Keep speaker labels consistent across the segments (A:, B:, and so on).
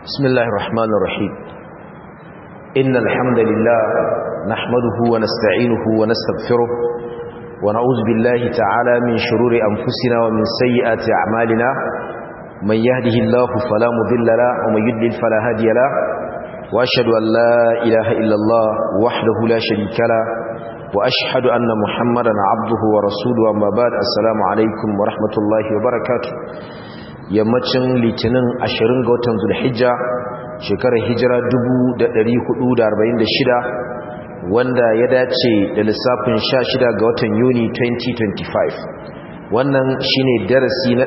A: بسم الله الرحمن الرحيم إن الحمد لله نحمده ونستعينه ونستغفره ونعوذ بالله تعالى من شرور أنفسنا ومن سيئات أعمالنا من يهده الله فلا مضل له ومن يضلل فلا هادي له وأشهد أن لا إله إلا الله وحده لا شريك له وأشهد أن محمدا عبده ورسوله أما بعد السلام عليكم ورحمة الله وبركاته yammacin litinin 20 ga watan zulhijja shekarar hijira 1446 wanda ya dace da lissafin 16 ga watan yuni 2025 wannan shine darasi na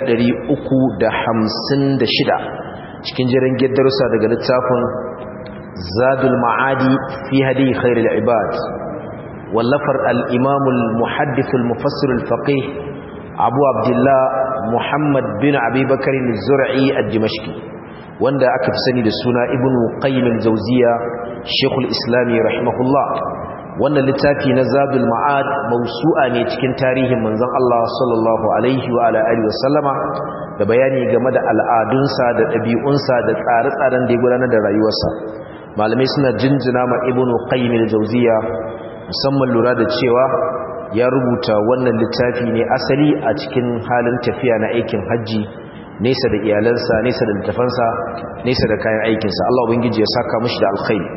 A: 356 cikin jiran darussa daga littafin zadul ma'adi fi hadi khairul ibad wallafar al-imamul muhaddithul mufassirul faqih abu abdullah muhammad bin abubakarin zura'i a dimashki wanda aka fi sani da suna ibn qayyim al-jawziya shekul islami rahimahullah wannan littafi na zadul ma'ad mausu'a ne cikin tarihin manzon Allah sallallahu alaihi wa ala alihi wasallama da bayani game da al'adunsa da ɗabi'unsa da tsare-tsaren da ya gudanar da rayuwarsa malamai suna jinjina ma ibn qayyim al-jawziya musamman lura da cewa ya rubuta wannan littafi ne asali a cikin halin tafiya na aikin hajji nesa da iyalansa nesa da littafansa nesa da kayan aikinsa Allah ubangiji ya saka mushi da alkhairi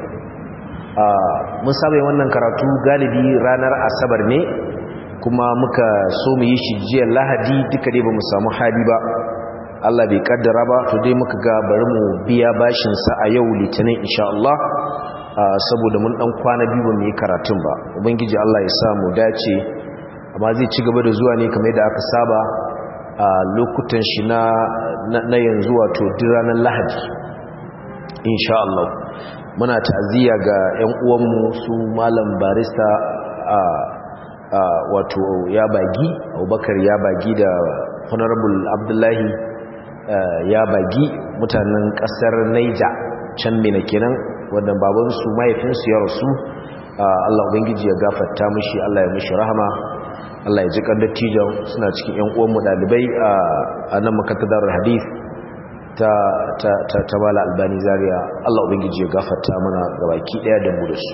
A: mun saba wannan karatu galibi ranar asabar ne kuma muka so mu yi shi jiya lahadi duka dai ba mu samu hali ba Allah bai kaddara ba to dai muka ga bari mu biya bashin sa a yau litinin insha Allah saboda mun dan kwana biyu ba mu yi karatun ba ubangiji Allah ya sa mu dace amma zai ci gaba da zuwa ne kamar yadda aka saba a lokutan shi na na yanzu wato duk ranar Lahadi insha Allah muna ta'aziyya ga ƴan uwanmu su malam barista a wato ya bagi Abubakar ya bagi da honorable Abdullahi ya bagi mutanen kasar Niger can mina kenan wanda babansu mahaifinsu ya rasu Allah ubangiji ya gafarta mishi Allah ya mishi rahama Allah ya ji kan dattijan suna cikin ƴan uwan mu dalibai a nan makarantar hadith ta ta ta ta bala albani zaria Allah ubangiji ya gafarta mana gabaki daya da mu da su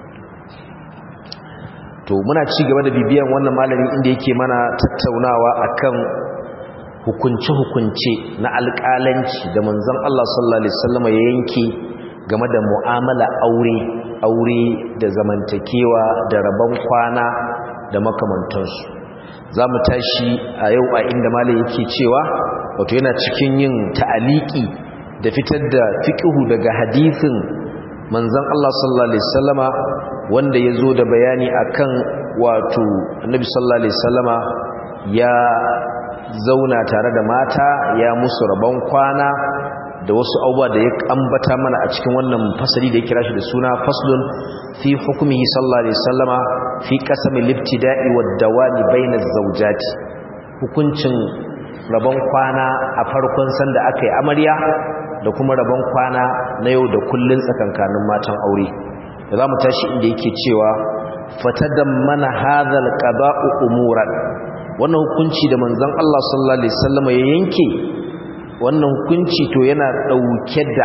A: to muna ci gaba da bibiyan wannan malami inda yake mana tattaunawa akan hukunce-hukunce na alƙalanci da manzon Allah sallallahu alaihi wasallam ya yanke game da mu'amala aure aure da zamantakewa da rabon kwana da makamantansu za mu tashi a yau a inda malai yake cewa wato yana cikin yin ta'aliki da fitar da fiqhu daga hadisin manzon Allah sallallahu alaihi wasallama wanda yazo da bayani akan wato annabi sallallahu alaihi wasallama ya zauna tare da mata ya musu rabon kwana da wasu abubuwa da ya ambata mana a cikin wannan fasali da ya kira shi da suna faslun fi hukumihi sallallahu alaihi wasallama fi qasami libtida'i wad dawami baina zawjati hukuncin rabon kwana a farkon sanda aka yi amarya da kuma rabon kwana na yau da kullun tsakankanin matan aure da zamu tashi inda yake cewa fatadammana hadhal qada'u umuran wannan hukunci da manzon Allah sallallahu alaihi wasallama ya yanke wannan hukunci to yana ɗauke da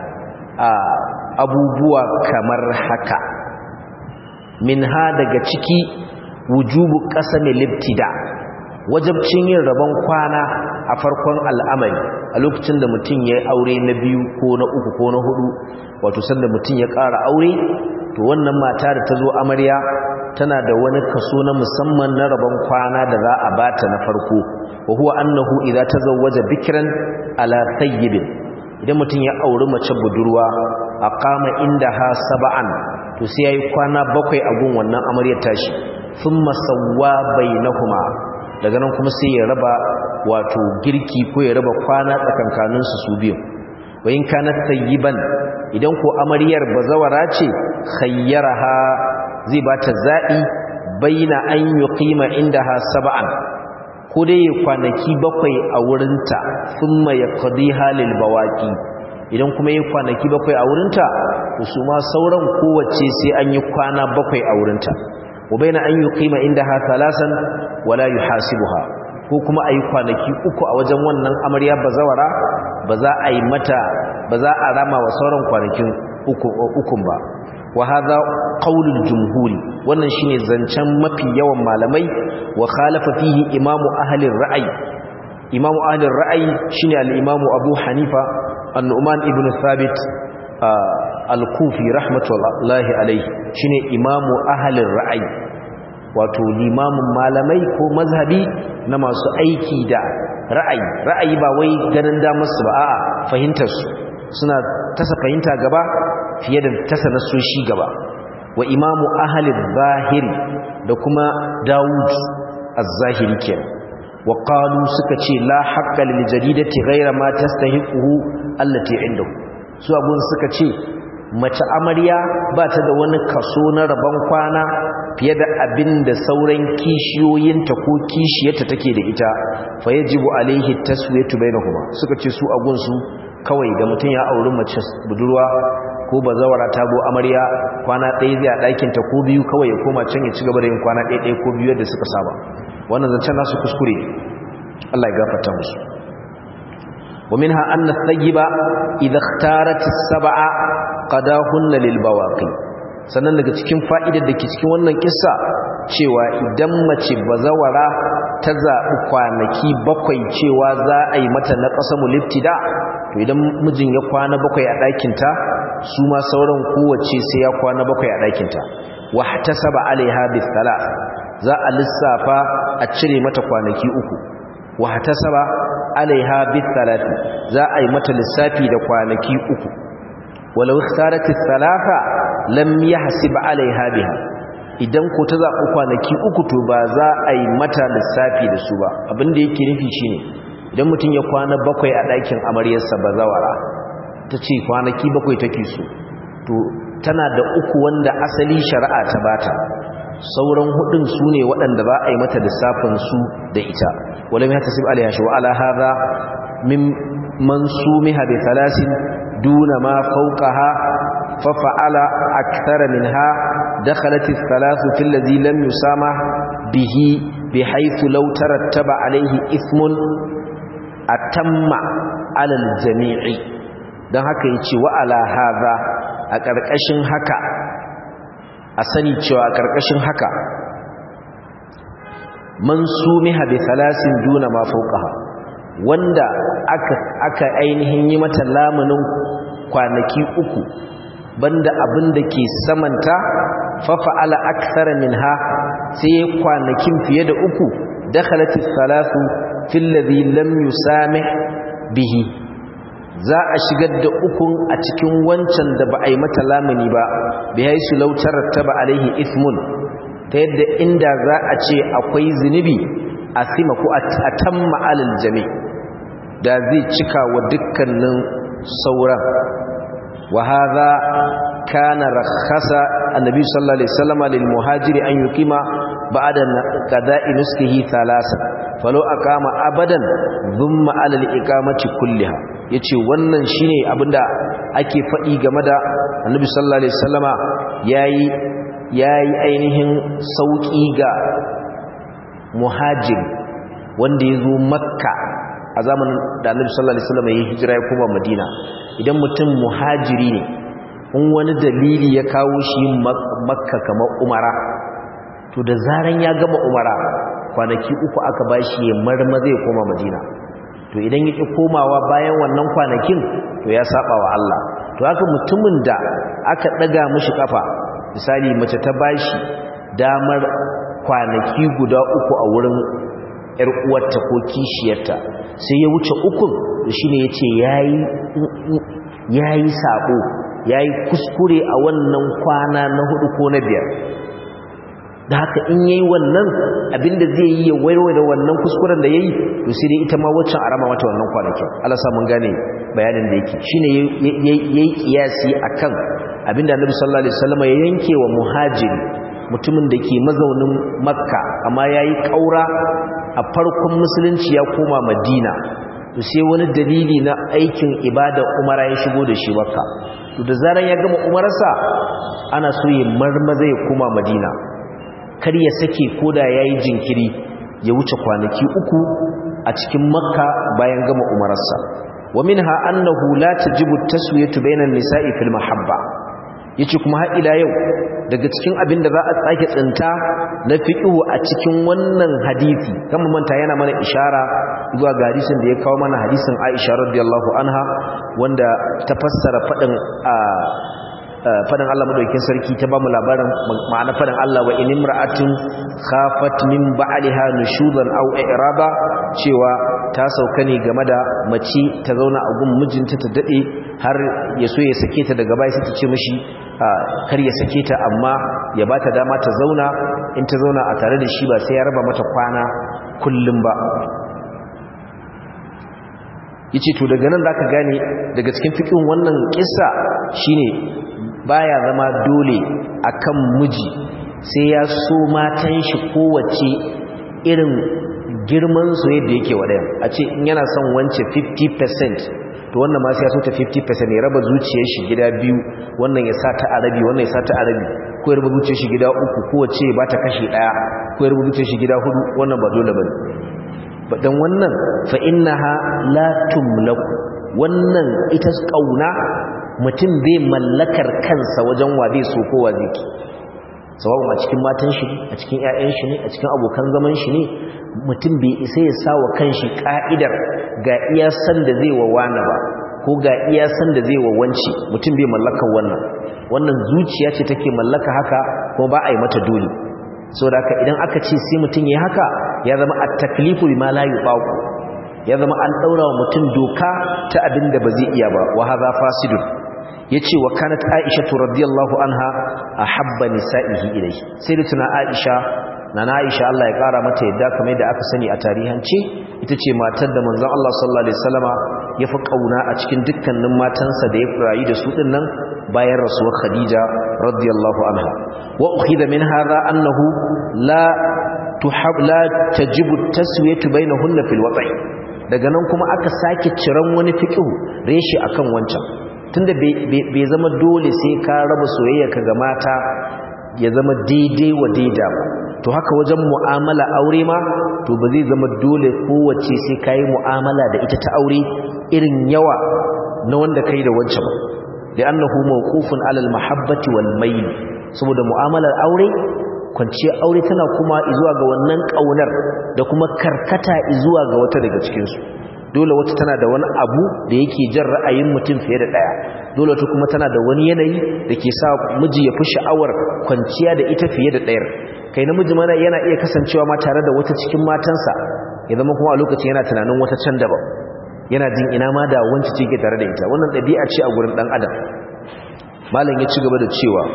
A: abubuwa kamar haka min ha daga ciki wujubu ƙasame liftida wajabcin yin rabon kwana a farkon al'amari a lokacin da mutum ya yi aure na biyu ko na uku ko na hudu wato sanda mutum ya ƙara aure to wannan mata da ta zo amarya tana da wani kaso na musamman na rabon kwana da za a bata na farko wa huwa annahu idza tazawwaja bikran ala tayyibin idan mutum ya auri mace budurwa aqama indaha sab'an to sai yayi kwana bakwai a gun wannan amaryar tashi thumma sawwa bainahuma daga nan kuma sai ya raba wato girki ko ya raba kwana tsakankanin su su biyu wa in kanat tayyiban idan ko amaryar bazawara ce khayyaraha zai bata zabi baina an yuqima indaha sab'an ko dai ya kwanaki bakwai a wurinta sun mai kadi halil bawaki idan kuma ya kwanaki bakwai a wurinta to su ma sauran kowace sai an yi kwana bakwai a wurinta wa baina an yi kima inda ha talasan wala yi hasibuha ko kuma a yi kwanaki uku a wajen wannan amarya bazawara ba za a yi mata ba za a rama wa sauran kwanakin ukun ba wa hadha qaulul jumhuri wannan shine zancen mafi yawan malamai wa khalafa fihi imamu ahli ra'ayi imamu ahli ra'ayi shine al-imamu abu hanifa an-nu'man ibn thabit al-kufi rahmatullahi alayhi shine imamu ahli ra'ayi wato limamin malamai ko mazhabi na masu aiki da ra'ayi ra'ayi ba wai ganin damar su ba a'a fahimtar su suna tasa fahimta gaba fiye da tasa nasoshi gaba wa imamu ahalin zahiri da kuma dawud az-zahiri kenan wa qalu suka ce la haqqa lil jadidati ghayra ma tastahiquhu allati indahu su abun suka ce mace amarya ba ta da wani kaso na rabon kwana fiye da abin da sauran kishiyoyinta ko kishiyarta take da ita fa yajibu alaihi taswiyatu bainahuma suka ce su agun su kawai da mutum ya auri mace budurwa ko bazawara ta go amarya kwana ɗaya zai a ɗakinta ko biyu kawai ya koma can ya ci gaba da yin kwana ɗaya ɗaya ko biyu yadda suka saba wannan zancen nasu kuskure Allah ya gafarta musu wa minha anna thayyiba idha ikhtarat as-sab'a qadahunna lil bawaqi sannan daga cikin fa'idar da ke cikin wannan kissa cewa idan mace bazawara ta zaɓi kwanaki bakwai cewa za a yi mata na ƙasa mulibtida to idan mijin ya kwana bakwai a ɗakinta su ma sauran kowace sai ya kwana bakwai a ɗakinta wa ta saba alaiha bisala za a lissafa a cire mata kwanaki uku wa ta saba alaiha bisalati za a yi mata lissafi da kwanaki uku walau ikhtarati thalatha lam yahsib alaiha biha idan ko ta zaɓi kwanaki uku to ba za a yi mata lissafi da su ba abinda yake nufi shine idan mutum ya kwana bakwai a ɗakin amaryarsa ba zawara ta ce kwanaki bakwai take so to tana da uku wanda asali shari'a ta bata sauran hudun su ne waɗanda ba a yi mata lissafin su da ita wala mai tasib alaiha shi wa ala hadha min mansumiha bi thalasin duna ma fawqaha fa fa'ala akthara minha dakhalat ath-thalathu fil ladhi lam yusamah bihi bihaythu law tarattaba alayhi ithmun atamma ala al-jami'i dan haka yace wa ala hadha a ƙarƙashin haka a sani cewa a ƙarƙashin haka man sumiha bi thalasin duna ma fawqaha wanda aka aka ainihin yi mata lamunin kwanaki uku banda abin da ke samanta fa fa'ala akthara minha sai kwanakin fiye da uku dakhalat ath-thalathu fil ladhi lam yusamih bihi za a shigar da ukun a cikin wancan da ba a yi mata lamuni ba bi haisu lautar taba alaihi ismun ta yadda inda za a ce akwai zunubi a sima ko a tamma alal jami da zai cika wa dukkanin sauran wa hadha kana rakhasa annabi sallallahu alaihi wasallam lil muhajiri an yuqima ba'da qada'i nuskihi thalasa falau aqama abadan thumma ala al iqamati kulliha yace wannan shine abinda ake faɗi game da annabi sallallahu alaihi wasallama yayi yayi ainihin sauki ga muhajir wanda yazo makka a zamanin da annabi sallallahu alaihi wasallama yayi hijira ya koma madina idan mutum muhajiri ne in wani dalili ya kawo shi makka kamar umara to da zaran ya gama umara kwanaki uku aka bashi ya marma zai koma madina to idan yake komawa bayan wannan kwanakin to ya saba wa Allah to haka mutumin da aka daga mishi kafa misali mace ta bashi damar kwanaki guda uku a wurin yar uwarta ko kishiyarta sai ya wuce ukun to shine yace yayi yayi sabo yayi kuskure a wannan kwana na hudu ko na biyar da haka in yayi wannan abinda zai yi ya waiwaye da wannan kuskuren da yayi to sai dai ita ma waccan arama mata wannan kwanakin Allah sa mun gane bayanin da yake shine yayi kiyasi akan abinda Annabi sallallahu alaihi wasallam ya yanke wa muhajiri mutumin da ke mazaunin Makka amma yayi kaura a farkon musulunci ya koma Madina to sai wani dalili na aikin ibada umara ya shigo da shi Makka to da zaran ya gama umarsa ana so ya marmaza ya koma Madina kar ya sake koda yayi jinkiri ya wuce kwanaki uku a cikin makka bayan gama umararsa wa minha annahu la tajibu taswiyatu bainan nisa'i fil mahabba yace kuma har ila yau daga cikin abin da za a tsake tsinta na fiqhu a cikin wannan hadisi kamar manta yana mana ishara zuwa ga hadisin da ya kawo mana hadisin Aisha radiyallahu anha wanda ta fassara fadin a fadin Allah madaukakin sarki ta bamu labarin ma'ana fadin Allah wa in imra'atin khafat min ba'liha nushudan aw i'raba cewa ta sauka ne game da mace ta zauna a gun mijinta ta dade har ya so ya sake ta daga baya sai ta ce mishi kar ya sake ta amma ya bata dama ta zauna in ta zauna a tare da shi ba sai ya raba mata kwana kullum ba yace to daga nan zaka gane daga cikin fikin wannan kissa shine baya zama dole akan miji sai ya so matan shi kowace irin girman su yadda yake wadayan a ce in yana son wance 50% to wannan ma sai ya so ta 50% ya raba zuciyar shi gida biyu wannan ya sa ta arabi wannan ya sa ta arabi ko ya raba zuciyar shi gida uku kowace ba ta kashi daya ko ya raba zuciyar shi gida hudu wannan ba dole bane dan wannan fa innaha la tumlaku wannan ita kauna mutum bai mallakar kansa wajen wa zai so ko wa zai ki sababu a cikin matan shi a cikin ƴaƴan shi ne a cikin abokan zaman shi ne mutum bai isa ya sa wa kanshi ka'idar ga iya san da zai wa wani ba ko ga iya san da zai wa wanci mutum bai mallakar wannan wannan zuciya ce take mallaka haka kuma ba a yi mata dole saboda haka idan aka ce sai mutum ya haka ya zama at-taklifu bima la yubaqu ya zama an daura wa mutum doka ta abin da ba zai iya ba wa hadha fasidun yace wa kanat aisha radhiyallahu anha ahabba nisa'ihi ilayhi sai da tuna aisha nana aisha Allah ya kara mata yadda kamar da aka sani a tarihance ita ce matar da manzon Allah sallallahu alaihi wasallama ya fi kauna a cikin dukkanin matansa da ya rayu da su dinnan bayan rasuwar khadija radiyallahu anha wa ukhidha min hadha annahu la tuhab la tajibu taswiyatu bainahunna fil wat'i daga nan kuma aka sake ciran wani fiqhu reshi akan wancan tunda bai zama dole sai ka raba soyayya ka ga mata ya zama daidai wa daida ba to haka wajen mu'amala aure ma to ba zai zama dole kowace sai ka yi mu'amala da ita ta aure irin yawa na wanda kai da wancan ba da annahu mawqufun alal mahabbati wal mayl saboda mu'amalar aure kwanciyar aure tana kuma zuwa ga wannan kaunar da kuma karkata zuwa ga wata daga cikin su dole wata tana da wani abu da yake jan ra'ayin mutum fiye da daya dole wata kuma tana da wani yanayi da ke sa miji ya fi sha'awar kwanciya da ita fiye da ɗayar kai namiji mana yana iya kasancewa ma tare da wata cikin matansa ya zama kuma a lokacin yana tunanin wata can daban yana jin ina ma da wanci ce ke tare da ita wannan ɗabi'a ce a gurin ɗan adam malam ya ci gaba da cewa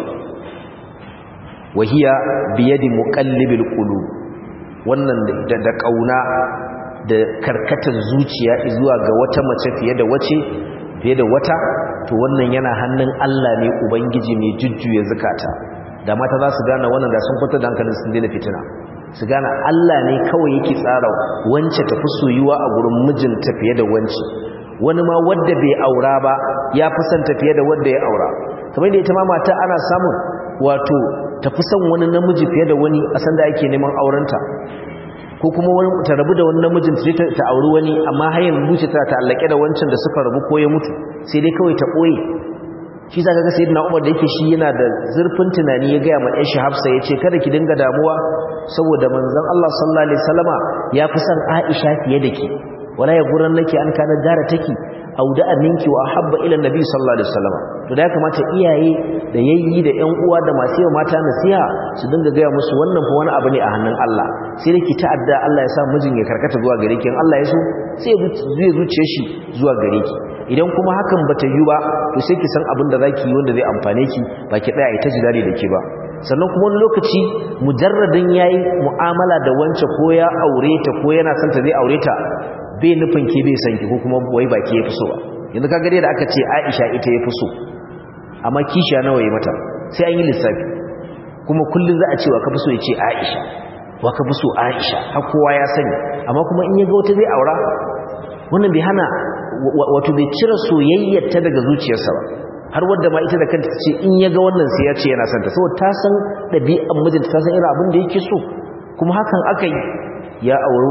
A: wahiya biyadi muqallibil qulub wannan da kauna da karkatar zuciya zuwa ga wata mace fiye da wace fiye da wata to wannan yana hannun Allah ne ubangiji mai jujjuya zakata da mata za su gane wannan da sun kwata da hankalin sun daina fitina su gane Allah ne kawai yake tsara wance tafi soyuwa a gurin mijinta fiye da wance wani ma wadda bai aura ba ya fi son tafiye da wadda ya aura kamar da ita ma mata ana samun wato tafi son wani namiji fiye da wani a sanda ake neman aurenta ko kuma wani ta rabu da wani namijin ta ta auri wani amma har yanzu zuciya ta ta'allake da wancan da suka rabu ko ya mutu sai dai kawai ta koyi shi zaka ga sayyidina Umar da yake shi yana da zurfin tunani ya ga ma Aisha Hafsa yace kada ki dinga damuwa saboda manzon Allah sallallahu alaihi wasallama ya fi son Aisha fiye da ki wala ya guran nake an kana jara take auda aminki wa habba ila nabi sallallahu alaihi wasallam to da ya kamata iyaye da yayyi da ƴan uwa da masu yawa mata nasiha su dinga gaya musu wannan fa wani abu ne a hannun Allah sai da ki ta'adda Allah ya sa mijin ya karkata zuwa gare ki in Allah ya so sai zai zuciye shi zuwa gare ki idan kuma hakan bata yi ba to sai ki san abin da zaki yi wanda zai amfane ki ba ki tsaya ita jidali da ke ba sannan kuma wani lokaci mujarradin yayi mu'amala da wance ko ya aure ta ko yana son ta zai aure ta bai nufin ke bai san ki ko kuma wai baki ya fi so ba yanzu kaga dai da aka ce Aisha ita ya fi so amma kishiya nawa ya mata sai an yi lissafi kuma kullun za a ce wa ka fi so ya ce Aisha wa ka fi so Aisha har kowa ya sani amma kuma in ya ga wata zai aura wannan bai hana wato bai cire soyayyar ta daga zuciyarsa ba har wadda ma ita da kanta ce in ya ga wannan sai ya ce yana son ta saboda ta san ɗabi'an mijinta ta san irin abin da yake so kuma hakan aka yi ya auri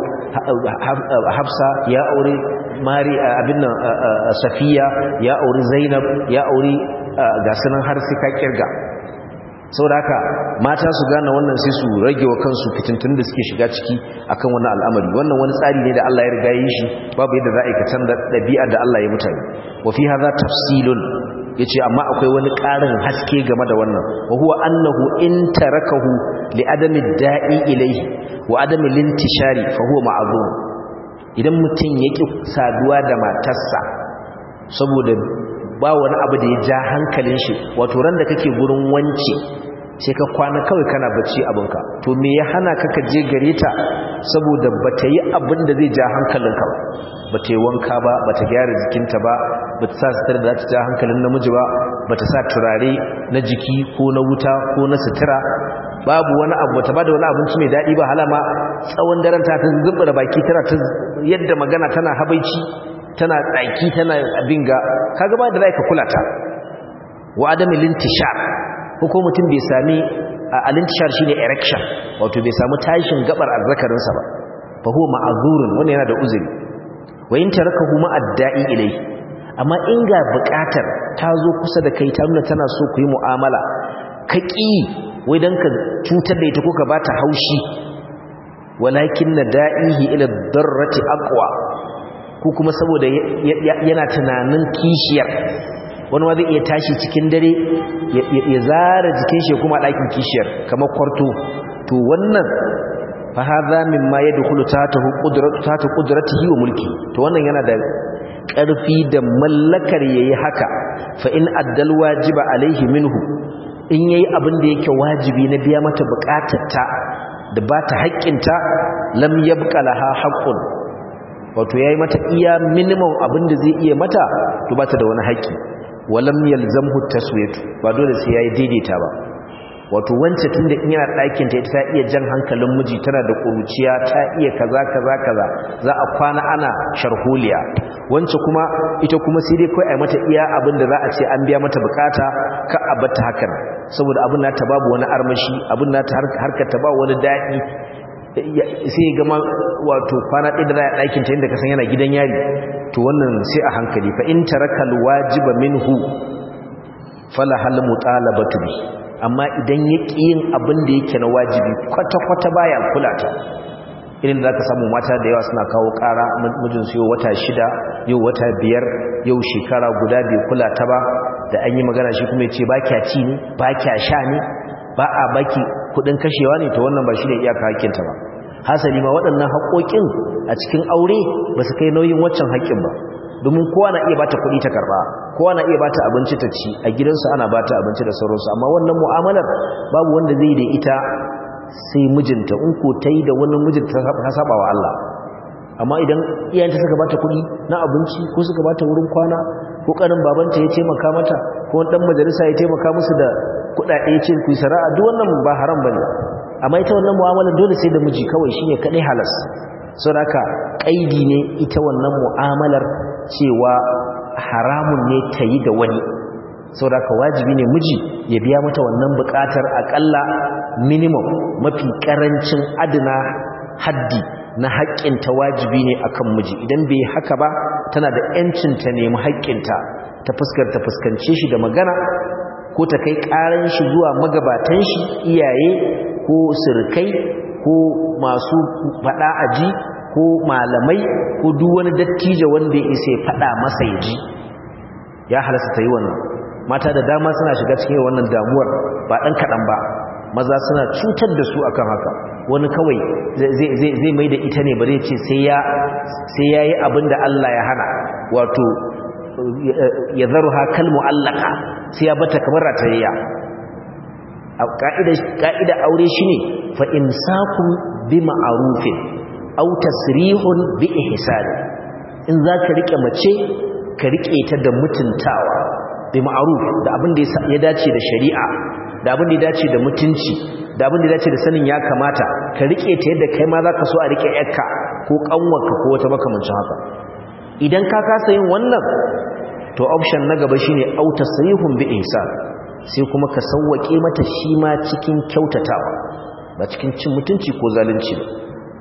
A: hafsa ya auri mari abin nan safiya ya auri zainab ya auri gasunan har sai ka kirga saboda haka mata su gane wannan sai su rage wa kansu fitintun da suke shiga ciki akan wannan al'amari wannan wani tsari ne da Allah ya riga yi shi babu yadda za a aikata da ɗabi'a da Allah ya mutane wa fi hadha tafsilun yace amma akwai wani ƙarin haske game da wannan wa huwa annahu in tarakahu li adami da'i ilayhi wa adami lintishari fa huwa ma'zur idan mutum yake saduwa da matarsa saboda ba wani abu da ya ja hankalin shi wato ran da kake gurin wance sai ka kwana kawai kana bacci abinka to me ya hana ka ka je gare ta saboda bata yi abin da zai ja hankalinka ba bata yi wanka ba bata gyara jikinta ba bata sa sutura da za ta ja hankalin namiji ba bata sa turare na jiki ko na wuta ko na sutura babu wani abu bata bada wani abinci mai daɗi ba halama tsawon daren ta ta zubbura baki tana ta yadda magana tana habaici tana tsaki tana abin ga kaga ba da zai ka kula ta wa adami lintishar ko mutum bai sami alintishar shine erection wato bai samu tashin gabar azzakarin sa ba fa huwa ma'zurun wannan yana da uzuri wa in tarakahu ma'adda'i ilai amma in ga bukatar ta zo kusa da kai ta nuna tana so ku yi mu'amala ka ƙi wai dan ka cutar da ita ko ka bata haushi walakin nada'ihi ila darrati aqwa ko kuma saboda yana tunanin kishiyar wani ma zai iya tashi cikin dare ya zara jikin shi kuma ɗakin kishiyar kamar kwarto to wannan fa hadha mimma yadkhulu tahtahu qudratu tahta qudratihi wa mulki to wannan yana da ƙarfi da mallakar yayi haka fa in addal wajiba alaihi minhu in yayi abin da yake wajibi na biya mata bukatarta da ba ta haƙƙinta lam yabqa laha haqqun wato yayi mata iya minimum abin da zai iya mata to ba ta da wani haƙƙi walam yalzamhu taswiyatu ba dole sai yayi daidaita ba wato wance tunda in yana ɗakin ta ta iya jan hankalin miji tana da ƙuruciya ta iya kaza kaza kaza za a kwana ana sharholiya wance kuma ita kuma sai dai kai ai mata iya abin da za a ce an biya mata bukata ka a bata hakan saboda abin nata babu wani armashi abin nata harkar ta ba wani daɗi sai gama wato kwana ɗaya da za a ɗakin ta inda ka san yana gidan yari to wannan sai a hankali fa in tarakal wajiba minhu fala hal mutalabatu bi amma idan ya ƙi yin abin da yake na wajibi kwata-kwata baya kula ta irin da ka samu mata da yawa suna kawo ƙara mijinsu yau wata shida yau wata biyar yau shekara guda bai kula ta ba da an yi magana shi kuma ya ce ba kya ci ne ba kya sha ne ba a baki kudin kashewa ne ta wannan ba shi ne iyaka hakinta ba hasali ma waɗannan haƙoƙin a cikin aure ba su kai nauyin waccan haƙƙin ba domin kowa na iya bata kuɗi ta karɓa kowa na iya bata abinci ta ci a gidansu ana bata abinci da sauransu amma wannan mu'amalar babu wanda zai da ita sai mijinta in ko ta yi da wani mijinta ta saba wa Allah amma idan iyayenta suka bata kuɗi na abinci ko suka bata wurin kwana ko ƙanin babanta ya taimaka mata ko wani ɗan majalisa ya taimaka musu da kuɗaɗe ya ce ku yi sana'a duk wannan ba haram bane amma ita wannan mu'amalar dole sai da miji kawai shine kaɗai halas saboda haka ƙaidi ne ita wannan mu'amalar cewa haramun ne ta yi da wani saboda ka wajibi ne miji ya biya mata wannan bukatar akalla minimum mafi karancin adana haddi na haƙƙinta wajibi ne akan miji idan bai haka ba tana da yancin ta nemi haƙƙinta ta fuskar ta fuskance shi da magana ko ta kai ƙaran shi zuwa magabatan shi iyaye ko sirkai ko masu faɗa aji ko malamai ko duk wani dattijo wanda ya isa ya faɗa masa ya ji ya halasta ta yi wannan mata da dama suna shiga cikin wannan damuwar ba ɗan kaɗan ba maza suna cutar da su akan haka wani kawai zai mai da ita ne ba zai ce sai ya yi abin da Allah ya hana wato ya zaru ha kalmu allaka sai ya bata kamar ratayya ƙa'ida aure shi ne fa'imsakun bi ma'arufin au tasrihun bi ihsani in za ka riƙe mace ka riƙe ta da mutuntawa bi ma'aruf da abin da ya dace da shari'a da abin da ya dace da mutunci da abin da ya dace da sanin ya kamata ka riƙe ta yadda kai ma za ka so a riƙe yarka ko ƙanwarka ko wata makamancin haka idan ka kasa yin wannan to option na gaba shine au tasrihun bi ihsan sai kuma ka sauwake mata shi ma cikin kyautatawa ba cikin cin mutunci ko zalunci ba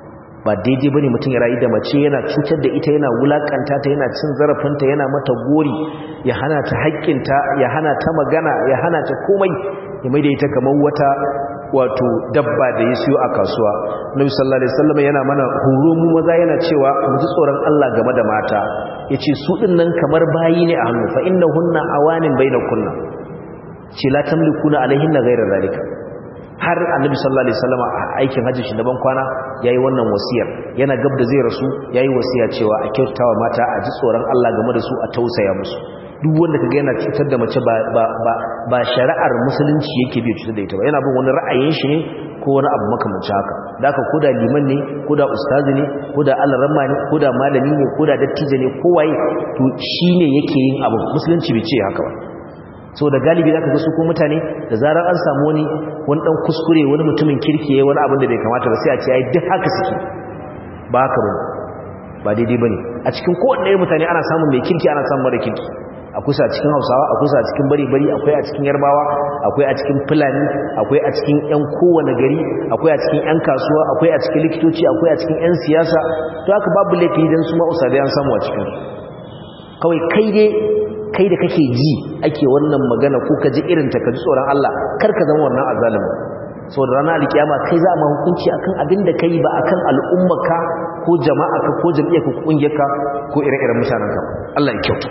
A: ba daidai bane mutum ya rayu da mace yana cutar da ita yana wulakanta ta yana cin zarafinta yana mata gori ya hana ta haƙƙinta ya hana ta magana ya hana ta komai ya mai da ita kamar wata wato dabba da ya siyo a kasuwa nabi sallallahu alaihi wasallam yana mana horo mu maza yana cewa mu ji tsoron Allah game da mata yace su din nan kamar bayi ne a hannu fa innahunna awanin bainakunna ce la tamlikuna alaihinna ghayra zalika har annabi sallallahu alaihi wasallam a aikin hajji shi daban kwana yayi wannan wasiyar yana gab da zai rasu yayi wasiya cewa a kyautawa mata a ji tsoron Allah game da su a tausaya musu duk wanda kaga yana cutar da mace ba ba ba ba shari'ar musulunci yake bi cutar da ita ba yana bin wani ra'ayin shi ne ko wani abu makamancin haka da haka koda liman ne koda ustazi ne koda alaramma ne koda malami ne koda dattijo ne kowaye to shine yake yin abu musulunci bai ce haka ba so da galibi zaka ga su ko mutane da zarar an samu wani wani dan kuskure wani mutumin kirki yayin wani abin da bai kamata ba sai a ce ai duk haka suke ba haka bane ba daidai bane a cikin kowanne mutane ana samun mai kirki ana samun mara kirki akwai sa cikin Hausawa akwai sa cikin bari-bari akwai a cikin Yarbawa akwai a cikin Fulani akwai a cikin ƴan kowane gari akwai a cikin ƴan kasuwa akwai a cikin likitoci akwai a cikin ƴan siyasa to haka babu laifi dan su ma usadai an samu a cikin kawai kai dai kai da kake ji ake wannan magana ko ka ji irin ta ka ji tsoron Allah kar ka zama wannan azalimin so da ranar alkiyama kai za a ma hukunci akan abin da kai ba akan al'ummarka ko jama'arka ko jam'iyyarka ko kungiyarka ko ire-iren mutanenka Allah ya kyauta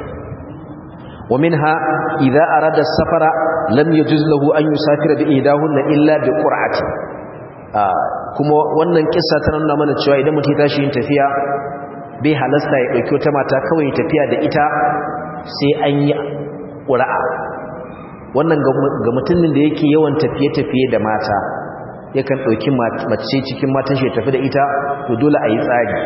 A: ومنها إذا أراد السفر لم يجوز له أن يسافر بإهداهن إلا بقرعة kuma wannan kissa ta nuna mana cewa idan mutum ya tashi yin tafiya bai halasta ya dauki wata mata kawai tafiya da ita sai an yi ƙura'a wannan ga mutumin da yake yawan tafiye-tafiye da mata yakan ɗauki mace cikin matan shi tafi da ita to dole a yi tsari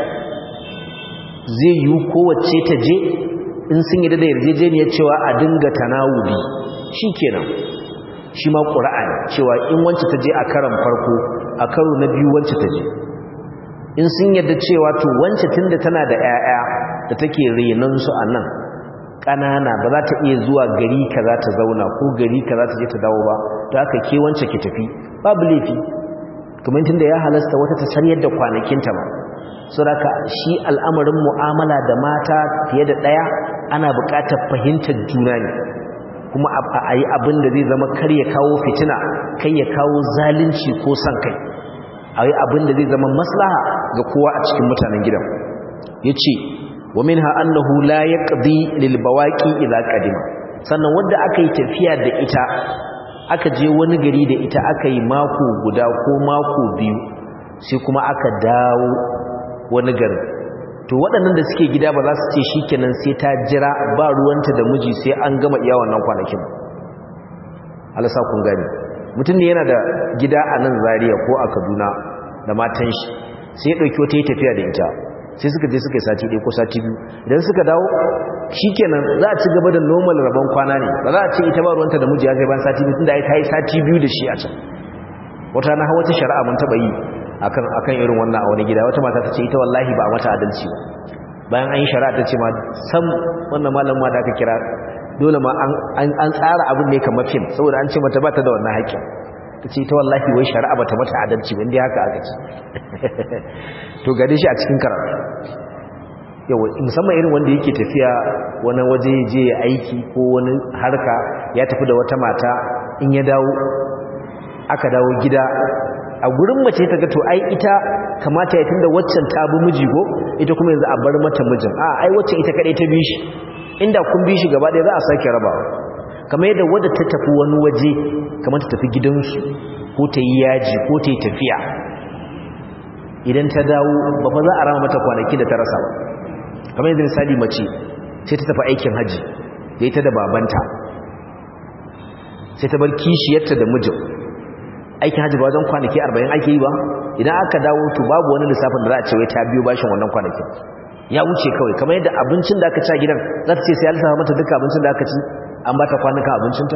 A: zai yi kowace ta je in sun yi da yarjejeniyar cewa a dinga tanawuli shi kenan shi ma ƙura'a ne cewa in wance ta je a karan farko a karo na biyu wance ta je in sun yarda cewa to wance tun da tana da 'ya'ya da take renonsu a nan ƙanana ba za ta iya zuwa gari ka za ta zauna ko gari ka za ta je ta dawo ba ta aka ke wance ki tafi babu laifi kamar tun da ya halasta wata ta san yadda kwanakinta ba suraka shi al'amarin mu'amala da mata fiye da ɗaya ana buƙatar fahimtar juna ne kuma a yi abin da zai zama kar ya kawo fitina kai ya kawo zalunci ko son kai a yi abin da zai zama maslaha ga kowa a cikin mutanen gidan ya ce wa min annahu la yaqdi lil bawaqi idza qadima sannan wanda aka yi tafiya da ita aka je wani gari da ita aka yi mako guda ko mako biyu sai kuma aka dawo wani garin to waɗannan da suke gida ba za su ce shikenan sai ta jira ba ruwanta da miji sai an gama iya wannan kwanakin Allah sa kun gani mutum ne yana da gida a nan Zaria ko a Kaduna da matan shi sai ya dauki wata yi tafiya da ita sai suka je suka yi sati ɗaya ko sati biyu idan suka dawo shikenan za a ci gaba da normal rabon kwana ne ba za a ce ita ba ruwanta da miji ya kai ban sati biyu tunda ai ta yi sati biyu da shi a can wata na wata shari'a mun taɓa yi akan akan irin wannan a wani gida wata mata ta ce ita wallahi ba a mata adalci ba bayan an yi shari'a ta ce ma sam wannan malam ma da aka kira dole ma an tsara abin ne kamar fim saboda an ce mata ba ta da wannan haƙƙin ta ce ita wallahi wai shari'a ba ta mata adalci ba inda haka aka ce to gade shi a cikin karatu yawa musamman irin wanda yake tafiya wani waje je ya aiki ko wani harka ya tafi da wata mata in ya dawo aka dawo gida a gurin mace ta ga to ai ita kamata ya tunda waccan ta bi miji go ita kuma yanzu a bar mata mijin a ai waccan ita kadai ta bi shi inda kun bi shi gaba ɗaya za a sake rabawa kamar yadda wadda ta tafi wani waje kamar ta tafi gidansu ko ta yi yaji ko ta yi tafiya idan ta dawo ba fa za a rama mata kwanaki da ta rasa ba kamar yadda misali mace sai ta tafi aikin haji da ita da babanta sai ta bar kishiyarta da mijin aikin hajji ba wajen kwanaki 40 ake yi ba idan aka dawo to babu wani lissafin da za a ce wai ta biyo bashin wannan kwanakin ya wuce kawai kamar yadda abincin da aka ci a gidan za ta ce sai ya lissafa mata duka abincin da aka ci an ba ta kwanuka abincinta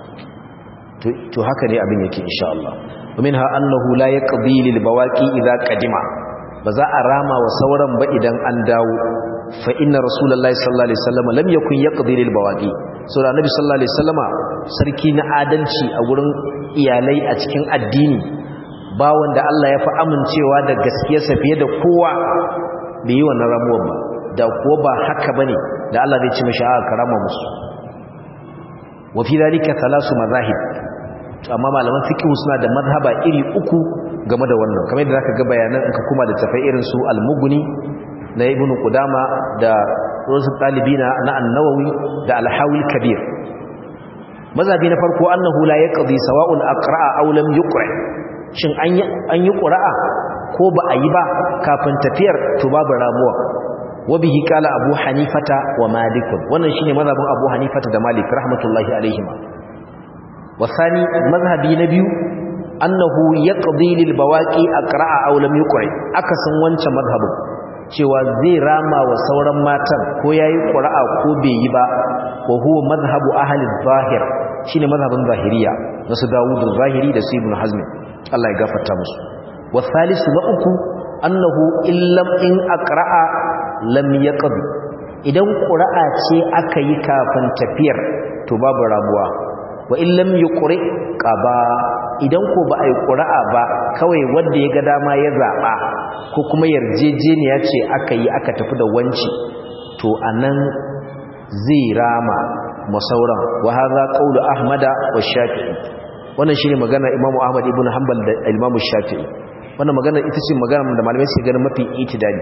A: to haka ne abin yake insha Allah ومنها أنه لا يقضي للبواقي إذا قدم بزا أراما وصورا بإذا أنداو فإن رسول الله صلى الله عليه وسلم لم يكن يقضي للبواقي سورة النبي صلى الله عليه وسلم سركين آدلشي أولن إيالي أتكين الديني bawon da Allah ya fi amincewa da gaskiyarsa fiye da kowa bai yi wannan ramuwar ba da kuwa ba haka bane da Allah zai ci mishi a karama musu wa fi dalika thalasu mazahib amma malaman fiqh suna da mazhaba iri uku game da wannan kamar yadda zaka ga bayanan in ka kuma da tafai irin su al-mughni na ibn qudama da rusul talibina na an-nawawi da al-hawil kabir mazhabi na farko annahu la yaqdi sawa'un aqra'a aw lam yuqra shin an yi an yi qura'a ko ba a yi ba kafin tafiyar to babu ramuwa wabihi kala abu hanifata wa malik wannan shine mazhabin abu hanifata da malik rahmatullahi alaihim wasani mazhabi na biyu annahu yaqdi lil bawaqi aqra'a aw lam yuqra akasin wancan mazhabin cewa zai rama wa sauran matan ko yayi qura'a ko bai yi ba wa huwa mazhabu ahli zahir shine mazhabin zahiriya na su Dawud zahiri da su Ibn Hazm Allah ya gafarta musu wasalisu na uku annahu illam in aqra'a lam yaqdi idan qura'a ce aka yi kafin tafiyar to babu rabuwa wa illam yuqri qaba idan ko ba ai qura'a ba kawai wanda ya ga dama ya zaba ko kuma yarjejeniya ce aka yi aka tafi da wanci to anan zai rama masauran wa hadha qawlu ahmada wa shafi'i wannan shine magana imamu ahmad ibn hanbal da imamu shafi'i wannan magana ita ce magana da malamai suke ganin mafi itidali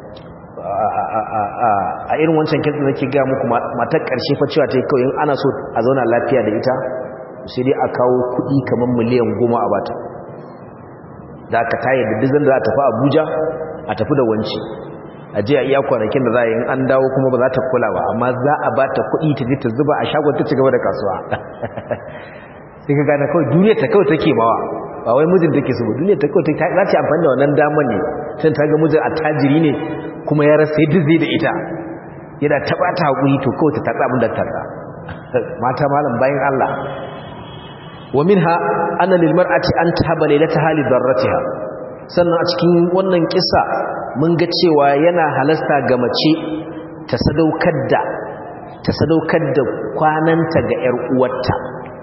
A: a irin wancan kinsa nake ga muku matar karshe fa cewa tai kawai in ana so a zauna lafiya da ita sai dai a kawo kuɗi kamar miliyan goma a bata da aka tayar da dizan da za a tafi abuja a tafi da wanci a je a iya kwanakin da za a yi an dawo kuma ba za ta kula ba amma za a ba ta kuɗi ta je ta zuba a shagon ta ci gaba da kasuwa sai ka gane kawai duniya ta kawai take bawa ba wai mijin take so duniya ta kawai ta za ta amfani da wannan damar ne sai ta ga mijin attajiri ne kuma ya rasa yadda zai da ita yana taɓa ta haƙuri to kawai ta tatsa abin da tatsa mata malam bayan Allah wa minha anna lil mar'ati an tahaba laylataha li darratiha sannan a cikin wannan kissa mun ga cewa yana halasta ga mace ta sadaukar da ta sadaukar da kwananta ga ƴar uwarta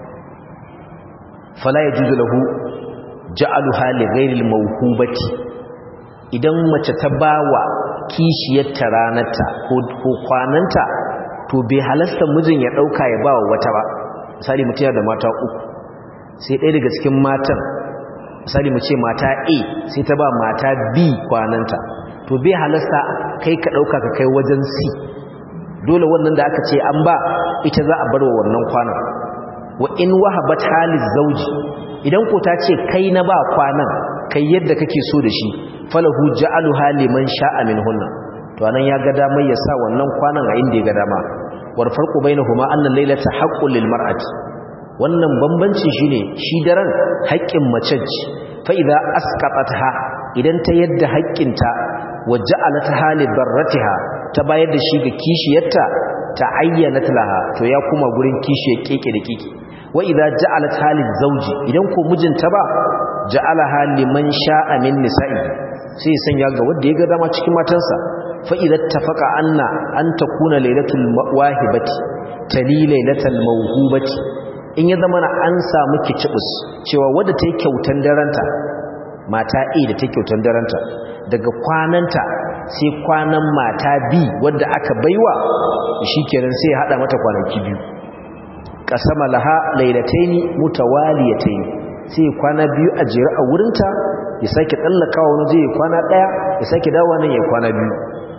A: fala yajuzu lahu ja'aluha li ghayri al-mawhubati idan mace ta bawa kishiyarta ranarta ko kwananta to bai halasta mijin ya dauka ya bawa wata ba misali mutum da mata uku sai ɗaya daga cikin matan misali mu ce mata A sai ta ba mata B kwananta to bai halasta kai ka dauka ka kai wajen C dole wannan da aka ce an ba ita za a bar wa wannan kwanan wa in wahabat haliz zawji idan ko ta ce kai na ba kwanan kai yadda kake so da shi falahu ja'aluha liman sha'a minhunna to anan ya ga damar ya sa wannan kwanan a inda ya ga dama war farqu bainahuma anna laylata haqqun lil mar'ati wannan bambanci shine shi daren haƙƙin mace ce fa idza asqatatha idan ta yadda haƙƙinta wa ja'alatha li darratiha ta bayar da shi ga kishiyarta ta ayyana laha to ya kuma gurin kishiyar keke da keke wa idza ja'alat halil zawji idan ko mijinta ba ja'alaha liman sha'a min nisa'i sai ya sanya ga wanda ya ga dama cikin matansa fa idza tafaqa anna an takuna lailatul wahibati tali lailatul mawhubati in ya zama na an samu kicibus cewa wadda ta yi kyautan daranta mata A da ta yi kyautan daranta daga kwananta sai kwanan mata B wadda aka baiwa shikenan sai ya hada mata kwanaki biyu kasama laha lailataini mutawaliyataini sai kwana biyu a jere a wurinta ya sake tsallakawa wani zai kwana daya ya sake dawo nan ya kwana biyu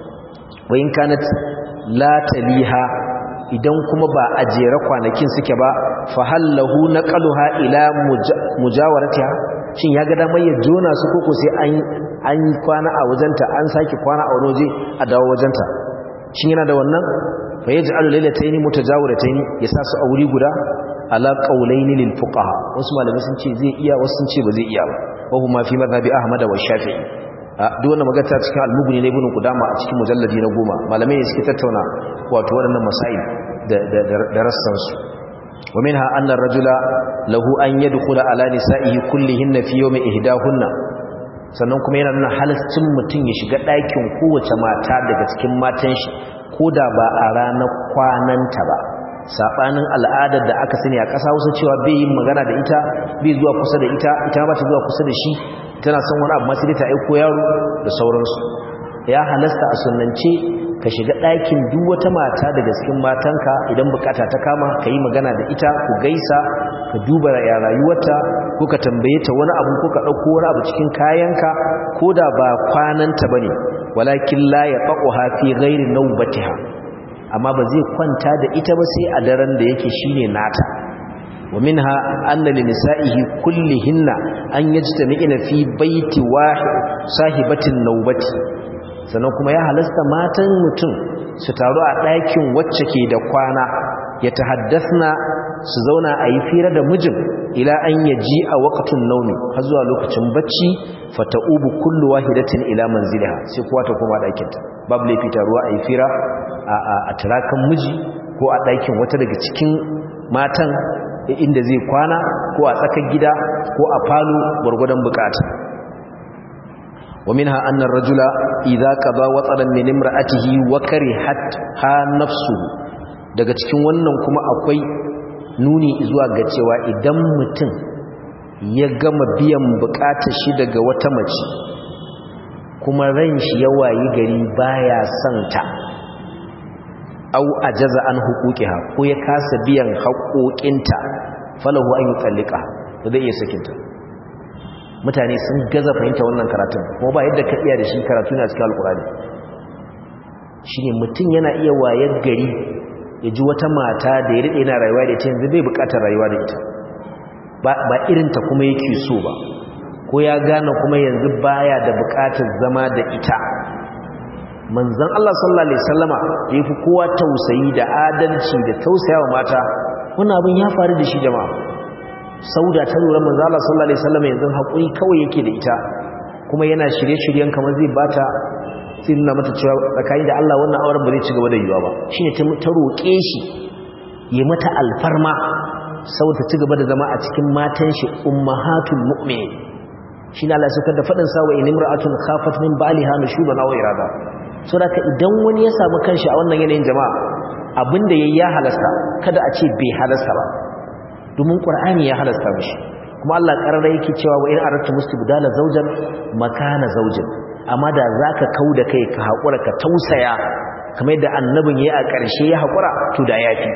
A: wayin kanat la taliha idan kuma ba a jere kwanakin suke ba fa hallahu naqaluha ila mujawaratiha shin ya ga damar ya jona su koko sai an an kwana a wajenta an sake kwana a wani waje a dawo wajenta shin yana da wannan fa yaj'alu laylatayn mutajawiratayn yasa su a wuri guda ala qawlayn lil fuqaha wasu malamai sun ce zai iya wasu sun ce ba zai iya ba wa huma fi madhhabi ahmad wa shafi'i duk wannan magana cikin al-mughni ne ibn qudama a cikin mujalladi na goma malamai ne suke tattauna wato waɗannan masail da da rassan su wa minha anna ar-rajula lahu an yadkhula ala nisa'ihi kullihinna fi yawmi ihdahunna sannan kuma yana nuna halaccin mutum ya shiga ɗakin kowace mata daga cikin matan shi ko da ba a ranar kwananta ba sabanin al'adar da aka sani a ƙasa Hausa cewa bai yin magana da ita bai zuwa kusa da ita ita ba ta zuwa kusa da shi tana son wani abu ma sai ta aiko yaro da sauransu ya halasta a sunnance ka shiga ɗakin duk wata mata daga cikin matanka idan bukata ta kama ka yi magana da ita ku gaisa ka duba ya rayuwarta ko ka tambaye ta wani abu ko ka ɗauko wani abu cikin kayanka ko da ba kwananta ba ne walakin la ya faƙuha fi gairi naubatiha amma ba zai kwanta da ita ba sai a daren da yake shine nata wa minha anna li nisa'ihi kullihinna an yajtami'ina fi baiti wahid sahibatin naubati sannan kuma ya halasta matan mutum su taru a ɗakin wacce ke da kwana ya tahaddasna su zauna a yi fira da mijin ila an yaji a waƙatun nauni har zuwa lokacin bacci fata'ubu kullu wahidatin ila manziliha sai kowa ta koma ɗakinta babu laifi taruwa a yi fira a turakan miji ko a ɗakin wata daga cikin matan inda zai kwana ko a tsakar gida ko a falo gwargwadon bukata ومنها أن الرجل إذا قضى وطنا من امرأته وكرهت ها نفسه daga cikin wannan kuma akwai nuni zuwa ga cewa idan mutum ya gama biyan bukatar shi daga wata mace kuma ran shi ya wayi gari baya son ta au ajaza an huquqiha ko ya kasa biyan haƙoƙinta falahu an yutallika ba zai iya sakinta mutane sun gaza fahimta wannan karatun kuma ba yadda ka iya da shi karatu na cikin alkurani shine mutum yana iya wayar gari ya ji wata mata da ya daɗe na rayuwa da ita yanzu bai buƙatar rayuwa da ita ba irinta kuma yake so ba ko ya gane kuma yanzu baya da buƙatar zama da ita manzon Allah sallallahu alaihi wasallama da yafi kowa tausayi da adalci da tausayawa mata wannan abin ya faru da shi jama'a sauda ta lura manzo Allah sallallahu alaihi wasallam yanzu hakuri kawai yake da ita kuma yana shirye-shiryen kamar zai bata sai nuna mata cewa tsakani da Allah wannan auren ba zai ci gaba da yiwa ba shine ta ta roƙe shi yi mata alfarma saboda ci gaba da zama a cikin matan shi ummahatul mu'minin shine Allah ya da fadin sa wa in imra'atun khafat min baliha nushuban aw irada saboda idan wani ya samu kanshi a wannan yanayin jama'a abinda yayi ya halasta kada a ce bai halasta ba domin ƙur'ani ya halasta mishi kuma Allah ƙarara yake cewa wa in aratu mustibdala zawjan makana zawjin amma da zaka kauda kai ka hakura ka tausaya kamar yadda annabin yayi a ƙarshe ya hakura to da yafi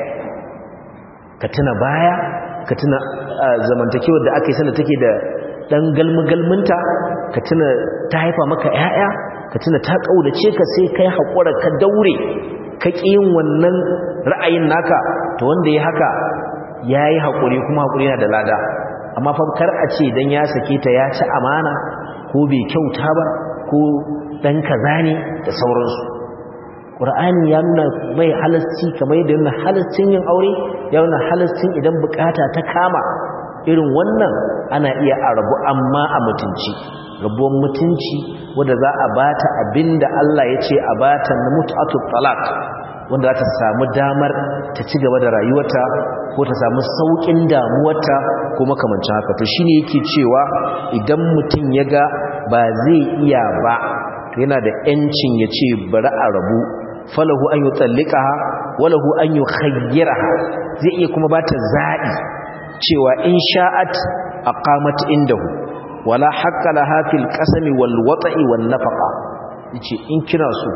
A: ka tuna baya ka tuna zamantakewar da aka yi sanda take da dan galmugalminta ka tuna ta haifa maka ƴaƴa ka tuna ta kaudace ka sai kai hakura ka daure ka ƙi yin wannan ra'ayin naka to wanda ya haka ya yi haƙuri kuma haƙuri yana da lada amma kar a ce don ya sake ta ya ci amana ko bai kyauta ba ko ɗan kaza ne da sauransu ƙur'ani ya nuna mai halasci kamar yadda nuna halascin yin aure ya nuna halascin idan bukata ta kama irin wannan ana iya a rabu amma a mutunci rabuwan mutunci wadda za a bata abinda Allah ya ce a bata na mutu'atu talak wanda za ta samu damar ta ci gaba da rayuwarta ko ta samu saukin damuwarta ko makamancin haka to shine yake cewa idan mutum ya ga ba zai iya ba to yana da yancin ya ce bari a rabu falahu an yutallikaha walahu an yukhayyiraha zai iya kuma ba ta zaɓi cewa in sha'at aqamat indahu wala haqqa laha fil qasami wal wata'i wan nafaqa yace in kina so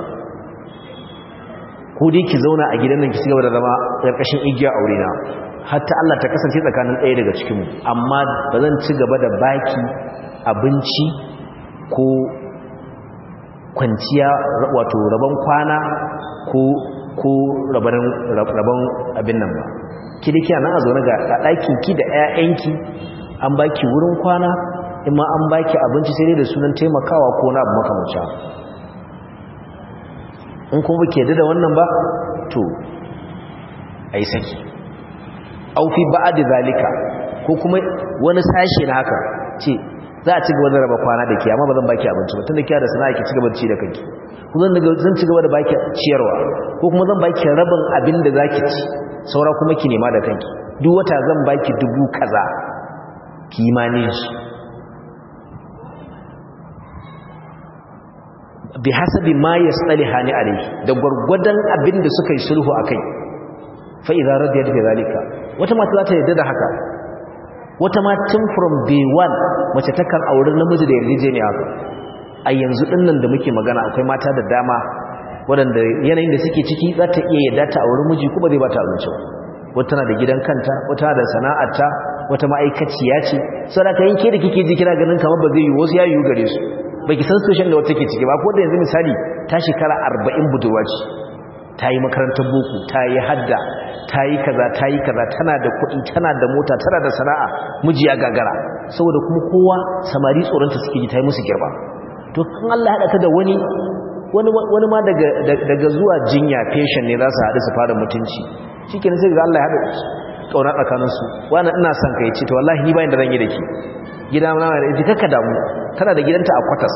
A: ko dai ki zauna a gidan nan ki cigaba da zama karkashin igiya aure na hatta Allah ta kasance tsakanin ɗaya daga cikin mu amma ba zan ci gaba da baki abinci ko kwanciya wato rabon kwana ko ko rabon abin nan ba ki dake nan a zaune ga ɗakin ki da ƴaƴanki an baki wurin kwana in ma an baki abinci sai dai da sunan taimakawa ko na abu makamancin in kuma ke da wannan ba to ai saki au fi ba'd zalika ko kuma wani sashi na haka ce za a ci gaba da raba kwana da ke amma ba zan baki abinci ba tunda kiya da sana'a ki ci gaba da ci da kanki kuma zan daga zan ci gaba da baki ciyarwa ko kuma zan baki rabin abin da zaki ci saura kuma ki nema da kanki duk wata zan baki dubu kaza kimanin shi bi hasabi ma yastalihani alayhi da gurgudan abin da suka yi sulhu akai fa idza radiyat bi zalika wata mata za ta yarda da haka wata ma tun from day one mace takan aure namiji da yarjejeniya haka a yanzu dinnan da muke magana akwai mata da dama waɗanda yanayin da suke ciki za ta iya yadda ta auri miji kuma zai ba ta abinci wata na da gidan kanta wata da sana'arta wata ma'aikaciya ce saboda yin ke da kike ji kina ganin kamar ba zai yi wasu ya yiwu gare su baki san situation da wata ke ciki ba ko da yanzu misali ta shekara 40 budurwa ce ta yi makarantar boko ta yi hadda ta yi kaza ta yi kaza tana da kuɗi tana da mota tana da sana'a miji ya gagara saboda kuma kowa samari tsoronta suke ji ta yi musu girma to kan Allah haɗa ta da wani wani ma daga zuwa jinya patient ne za su haɗu su fara mutunci shi ke sai ga Allah ya haɗa ƙauna tsakaninsu wani ina son ka yi ce to wallahi ni bayan da zan yi da ke gida na da ita kakka damu tana da gidanta a kwatas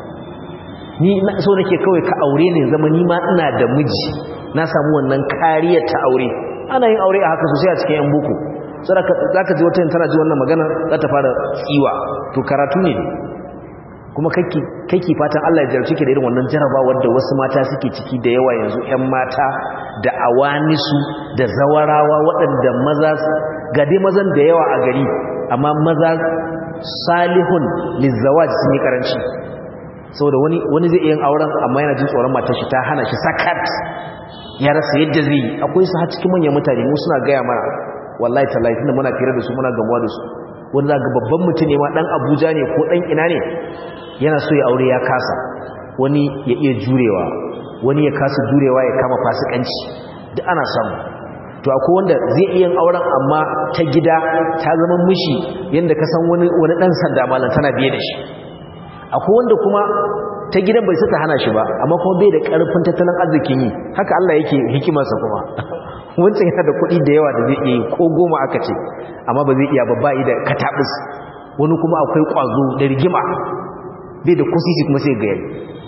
A: ni so nake kawai ka aure ne zama ni ma ina da miji na samu wannan kariyar ta aure ana yin aure a haka sosai a cikin yan boko za ka ji wata tana ji wannan magana za ta fara tsiwa to karatu ne kuma kake fatan Allah ya jarci ke da irin wannan jarabawar da wasu mata suke ciki da yawa yanzu 'yan mata da awanisu da zawarawa waɗanda maza ga dai mazan da yawa a gari amma maza salihun lizawaj sun yi karanci saboda wani wani zai yin auren amma yana jin tsoron matar shi ta hana shi sakat ya rasa yadda zai yi akwai su har cikin manyan mutane mu suna gaya mana wallahi tallahi tunda muna fira da su muna gamuwa da su wanda ga babban mutum ne ma dan Abuja ne ko dan ina ne yana so ya aure ya kasa wani ya iya jurewa wani ya kasa jurewa ya kama fasikanci duk ana samu to akwai wanda zai iya yin auren amma ta gida ta zama mishi yanda ka san wani wani dan sanda malam tana biye da shi akwai wanda kuma ta gidan bai saka hana shi ba amma kuma bai da karfin tattalin arzikin yi haka Allah yake hikimarsa kuma wancan yana da kuɗi da yawa da zai iya ko goma aka ce amma ba zai iya ba ba da katabus wani kuma akwai ƙwazo da rigima bai da kusisi kuma sai gayar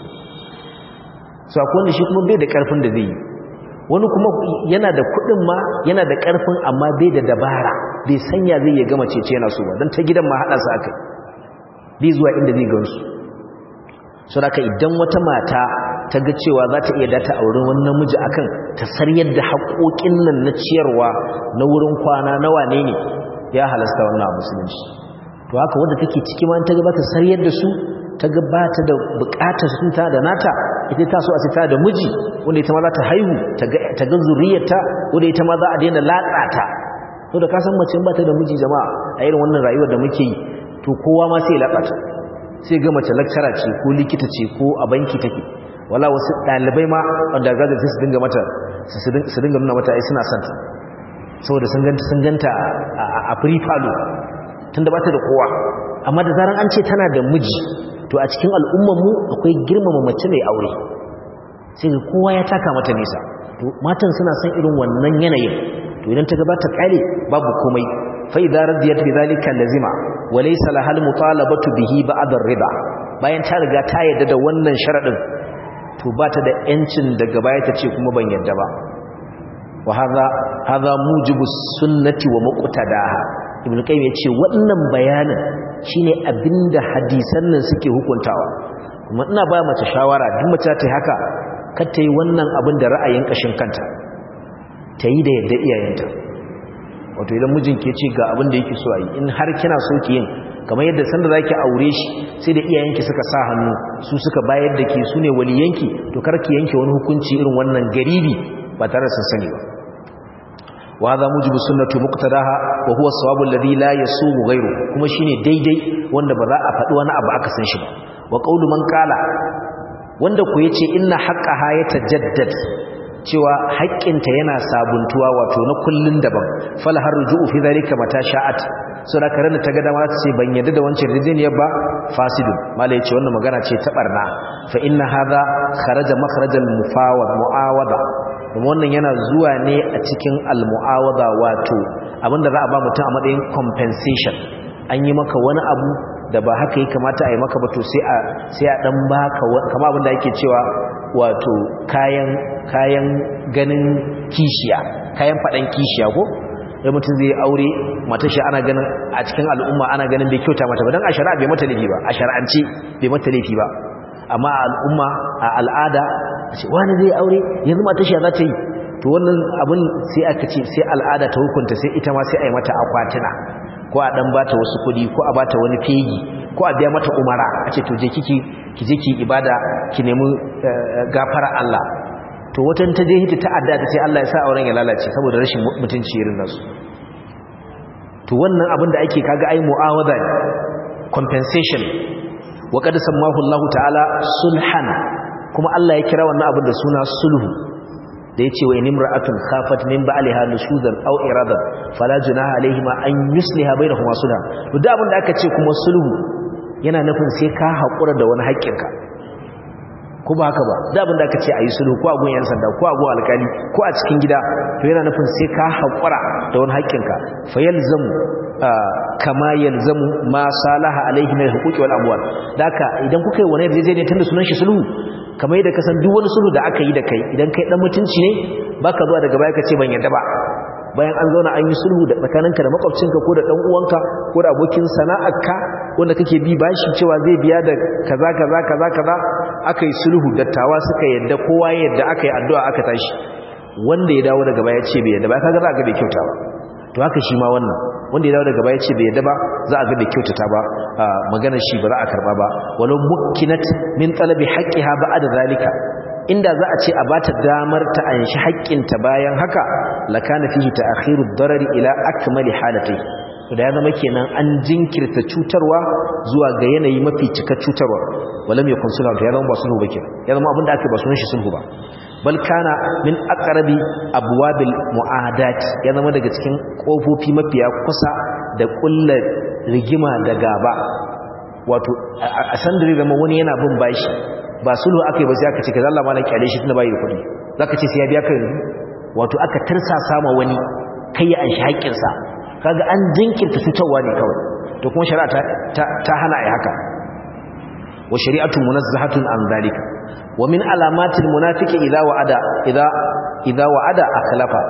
A: su akwai wanda shi kuma bai da ƙarfin da zai yi wani kuma yana da kuɗin ma yana da ƙarfin amma bai da dabara bai sanya zai ya gama cece yana so ba don ta gidan ma haɗa su aka bai zuwa inda zai gansu su haka idan wata mata ta ga cewa za ta iya data a wurin wani namiji akan ta saryar da haƙoƙin nan na ciyarwa na wurin kwana na wane ne ya halasta wannan a musulunci to haka wadda take ciki ma ta ga ba ta saryar da su ta ga ba ta da buƙatar sun ta da nata ita ta so a ta da miji wanda ita ma za ta haihu ta ga zuriyarta wanda ita ma za a daina latsa ta to da ka san mace ba ta da miji jama'a a irin wannan rayuwar da muke yi to kowa ma sai ya latsa ta sai ga mace lakcara ce ko likita ce ko a banki take wala wasu dalibai ma wanda gaga su dinga mata su dinga nuna mata ai suna santa saboda sun ganta sun ganta a free fallo tunda bata da kowa amma da zaran an ce tana da miji to a cikin al'ummar mu akwai girmama mace mai aure sai ga kowa ya taka mata nisa to matan suna son irin wannan yanayin to idan ta gabata kale babu komai fa idza radiyat bi zalika lazima wa laysa lahal mutalabatu bihi ba'da ar-rida bayan ta riga ta yadda da wannan sharadin to ba ta da yancin daga baya ta ce kuma ban yadda ba wa hadha hadha mujibu sunnati wa muqtadaha ibn qayyim yace wannan bayanin shine abinda hadisan nan suke hukuntawa kuma ina ba mace shawara duk mace ta haka kar ta yi wannan abin da ra'ayin kashin kanta ta yi da yadda iyayenta wato idan mijinki ya ce ga abin da yake so a yi in har kina so ki yin kamar yadda sanda za ki aure shi sai da iyayenki suka sa hannu su suka bayar da ke su ne waliyanki to kar ki yanke wani hukunci irin wannan garibi ba tare da sun sani ba wa hadha mujibu sunnatu muqtadaha wa huwa sawabu alladhi la yasumu ghayru kuma shine daidai wanda ba za a faɗi wani abu aka san shi ba wa qawlu man qala wanda ku yace inna haqqaha yatajaddad cewa haƙƙinta yana sabuntuwa wato na kullun daban fal har ruju'u fi dhalika mata sha'at so da karen ta ga dama ta ce ban yadda da wancan rijiniyar ba fasidun mala yace wannan magana ce ta barna fa inna hadha kharaja makharajal mufawad muawada kuma wannan yana zuwa ne a cikin al muawada wato abinda za a ba mutum a matsayin compensation an yi maka wani abu da ba haka yi kamata a yi maka ba to sai a sai a dan baka kama abinda ake cewa wato kayan kayan ganin kishiya kayan fadan kishiya ko da mutum zai aure matashi ana ganin a cikin al'umma ana ganin bai kyauta mata ba don a shari'a bai mata laifi ba a shari'ance bai mata laifi ba amma a al'umma a al'ada a ce wani zai aure yanzu matashi za ta yi to wannan abin sai aka ce sai al'ada ta hukunta sai ita ma sai a yi mata akwatina ko a dan bata wasu kudi ko a bata wani fegi ko a biya mata umara a ce to je kiki ki je ki ibada ki nemi gafara Allah to watan ta je hita ta'adda ta ce Allah ya sa auren ya lalace saboda rashin mutunci irin nasu to wannan abin da ake kaga ai mu'awada compensation wa qad sammahu Allah ta'ala sulhan kuma Allah ya kira wannan abin da suna sulhu da yace wa inimra'atun khafat min ba'liha nushuzan aw iradan fala junaha alaihima an yusliha bainahuma sulha to da abin da aka ce kuma sulhu yana nufin sai ka hakura da wani haƙƙinka ko ba haka ba da abin da aka ce ayi sulhu ko a gun yan sanda ko a gun alkali ko a cikin gida to yana nufin sai ka hakura da wani haƙƙinka fa yalzamu kama yalzamu ma salaha alaihi min huquqi wal amwal daka idan kuka yi wani yarjejeniya tunda sunan shi sulhu kamar yadda ka san duk wani sulhu da aka yi da kai idan kai dan mutunci ne baka zuwa daga baya ka ce ban yarda ba bayan an zauna an yi sulhu da tsakaninka da makwabcinka ko da dan uwanka ko da abokin sana'arka wanda kake bi bashi cewa zai biya da kaza kaza kaza kaza aka yi sulhu dattawa suka yadda kowa yadda aka yi addu'a aka tashi wanda ya dawo daga baya ce bai yadda ba kaga za ga bai kyauta ba to haka shi ma wannan wanda ya dawo daga baya ce bai yadda ba za a ga bai kyautata ba magana shi ba za a karba ba walau mukkinat min talabi haqqiha ba'da zalika inda za a ce a bata damar ta anshi haƙƙinta bayan haka lakana fihi ta'khiru ad-darari ila akmali halati to da ya zama kenan an jinkirta cutarwa zuwa ga yanayi mafi cika cutarwa walam yakun sulhu to ya zama ba sulhu ba kenan ya zama abinda ake ba sunan shi sulhu ba bal kana min aqrabi abwabil mu'adat ya zama daga cikin kofofi mafiya kusa da kullu rigima da gaba wato a sandare zama wani yana bin bashi ba sulhu akai ba sai aka ce kaza Allah malaka kyale shi tunda bai da kuɗi zaka ce sai ya biya ka yanzu wato aka tarsa sama wani kai ya anshi haƙƙin sa kaga an jinkirta cutarwa ne kawai to kuma shari'a ta ta hana ai haka wa shari'atu munazzahatun an zalika wa min alamatil munafiqi idza wa'ada idza idza wa'ada akhlafa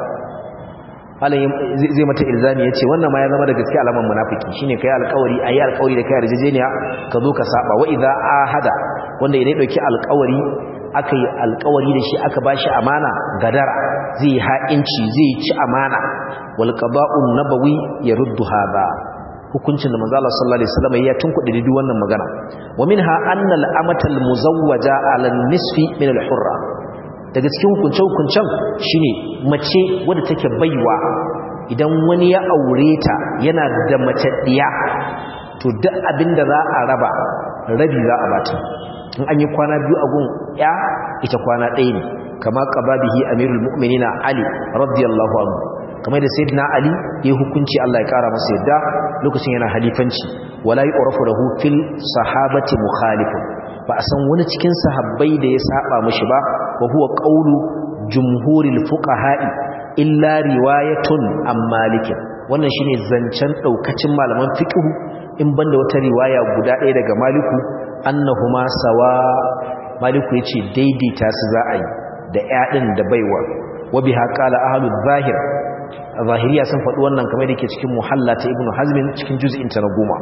A: halin zai mata ilzami yace wannan ma ya zama da gaske alaman munafiki shine kai alƙawari ayi alƙawari da kai yarjejeniya ka zo ka saba wa idza ahada wanda idan dauki alƙawari aka yi alƙawari da shi aka bashi amana gadara zai ha'inci zai ci amana wal qada'un nabawi yaruddu hada hukuncin da manzo Allah sallallahu alaihi wasallam ya tunkuɗe duk wannan magana wa minha anna al-amatal muzawwaja ala nisfi min al-hurra daga cikin hukunce-hukuncen shine mace wadda take baiwa idan wani ya aure ta yana da mace diya to duk abinda za a raba rabi za a bata in an yi kwana biyu a gun ya ita kwana ɗaya ne kama qababihi amirul mu'minina ali radiyallahu anhu kamar da sayyidina ali ya hukunci Allah ya kara masa yadda lokacin yana halifanci wala yu'rafu lahu fil sahabati mukhalifun ba a san wani cikin sahabbai da ya saba mishi ba wa huwa qawlu jumhuril fuqaha'i illa riwayatun am malikin wannan shine zancen daukacin malaman fiqh in banda wata riwaya guda ɗaya daga maliku annahuma sawa maliku yace daidaita su za a yi da ƴaɗin da baiwa wa biha qala ahlul zahir zahiriya sun faɗi wannan kamar da ke cikin muhalla ta ibnu hazmin cikin juz'in ta na goma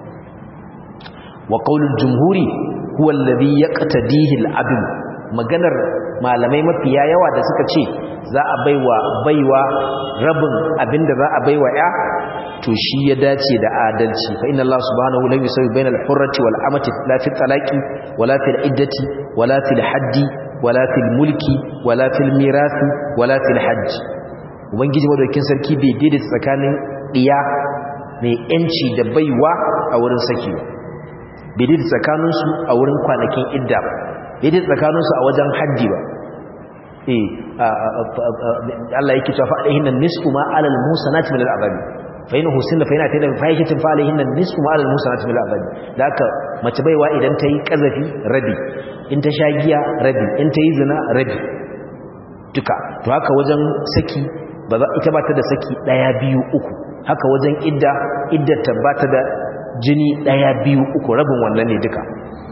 A: wa qaulul jumhuri huwa alladhi yaqtadihi al-adl maganar malamai mafiya yawa da suka ce za a baiwa baiwa rabin abinda za a baiwa ya to shi ya dace da adalci fa inna Allah subhanahu la yusawi bainal hurrati wal amati la fi talaqi wala fil iddati wala fil haddi wala fil mulki wala fil mirathi wala fil hajj ubangiji madaukin sarki bai daidaita tsakanin diya mai yanci da baiwa a wurin saki bai daidaita tsakaninsu a wurin kwanakin idda ba bai daidaita tsakaninsu a wajen haddi ba eh Allah yake cewa fa'alihin nan nisfu ma alal musanati min al'azabi fa in husinna fa ina tada fahishatin fa alihin nan nisfu ma alal musanati min al'azabi da haka mace baiwa idan ta yi kazafi rabi in ta sha giya rabi in ta yi zina rabi duka to haka wajen saki ba za ita ba ta da saki ɗaya biyu uku haka wajen idda iddar ta ba ta da jini ɗaya biyu uku rabin wannan ne duka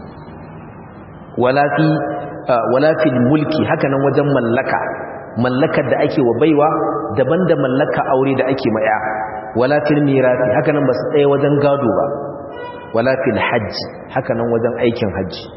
A: wala fi mulki haka nan wajen mallaka mallakar da ake wa baiwa daban da mallaka aure da ake maya wala fil mirasi haka nan ba su tsaye wajen gado ba wala fil hajji haka nan wajen aikin hajji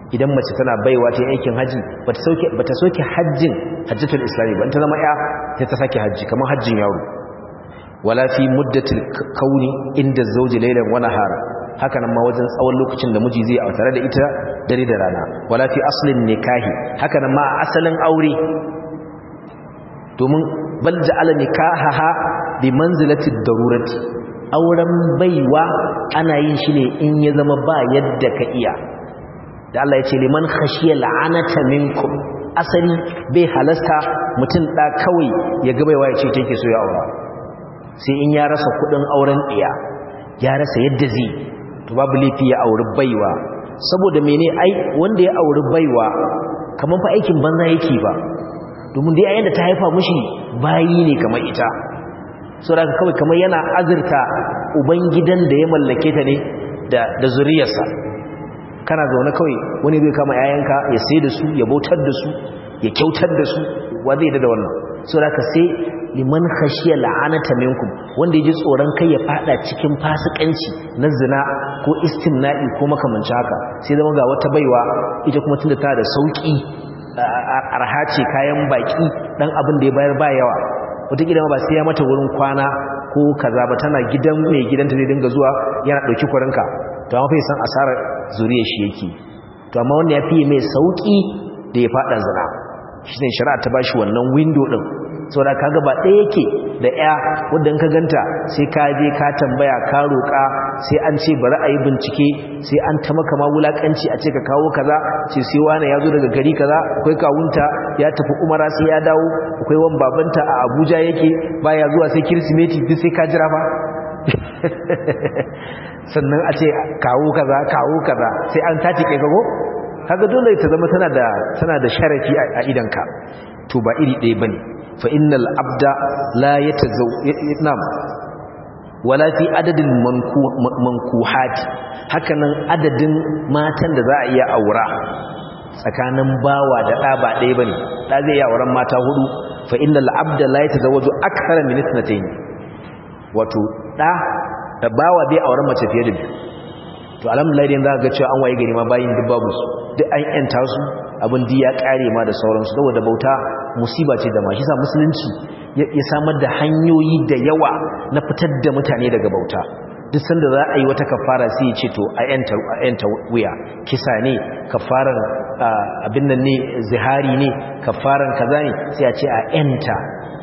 A: idan mace tana baiwa ta aikin haji bata sauke bata soke hajjin hajjatul islami ba ta zama ya sai ta sake haji kamar hajjin yaro wala fi muddatil kauni inda zawji laylan wa nahara haka nan ma wajen tsawon lokacin da miji zai autare da ita dare da rana wala fi aslin nikahi haka nan ma asalin aure domin bal ja'ala nikahaha bi manzilati darurati auren baiwa ana yin shi ne in ya zama ba yadda ka iya da Allah ya ce liman khashiya la'anata minkum asali bai halasta mutum da kawai ya ga baiwa ya ce take so ya aura sai in ya rasa kudin auren iya ya rasa yadda zai to babu laifi ya auri baiwa saboda mene ai wanda ya auri baiwa kaman fa aikin banza yake ba domin dai ayyanda ta haifa mushi bayi ne kamar ita saboda kawai kamar yana azurta ubangidan da ya mallake ta ne da da zuriyarsa kana zaune kawai wani zai kama yayanka ya sai da su ya bautar da su ya kyautar da su wa zai da wannan saboda ka sai liman khashiya la'anata minkum wanda yaji tsoron kai ya fada cikin fasikanci na zina ko istimna'i ko makamancin haka sai zama ga wata baiwa ita kuma tunda ta da sauki arha ce kayan baki dan abin da ya bayar ba yawa wataƙila ba sai ya mata wurin kwana ko kaza ba tana gidan mai gidanta zai dinga zuwa yana ɗauki kwarinka to amma fa san asarar zuriyar shi yake to amma wanda ya fiye mai sauki da ya fada zina shi ne shari'a ta bashi wannan window din saboda kaga ba ɗaya yake da ya wanda in ka ganta sai ka je ka tambaya ka roƙa sai an ce bari a yi bincike sai an ta maka ma wulakanci a ce ka kawo kaza ce sai wani ya zo daga gari kaza akwai kawunta ya tafi umara sai ya dawo akwai wan babanta a abuja yake baya zuwa sai kirsimeti duk sai ka jira fa sannan a ce kawo kaza kawo kaza sai an tace kai kago kaga dole ta zama tana da tana da sharafi a idanka to ba iri ɗaya bane fa innal abda la yatazaw nam wala fi adadin mankuhat hakanan adadin matan da za a iya aura tsakanin bawa da ɗa ba ɗaya bane ɗa zai iya auren mata hudu fa innal abda la yatazawwaju akthara min ithnatayn wato ɗa da bawa bai auren mace fiye da biyu to alhamdulillah idan za ka ga cewa an waye gari ma bayin duk babu su duk an yanta su abin di ya kare ma da sauransu saboda bauta musiba ce da ma shi sa musulunci ya samar da hanyoyi da yawa na fitar da mutane daga bauta duk sanda za a yi wata kafara sai ya ce to a yanta wuya kisa ne kafaran abin nan ne zihari ne kafaran kaza ne sai a ce a yanta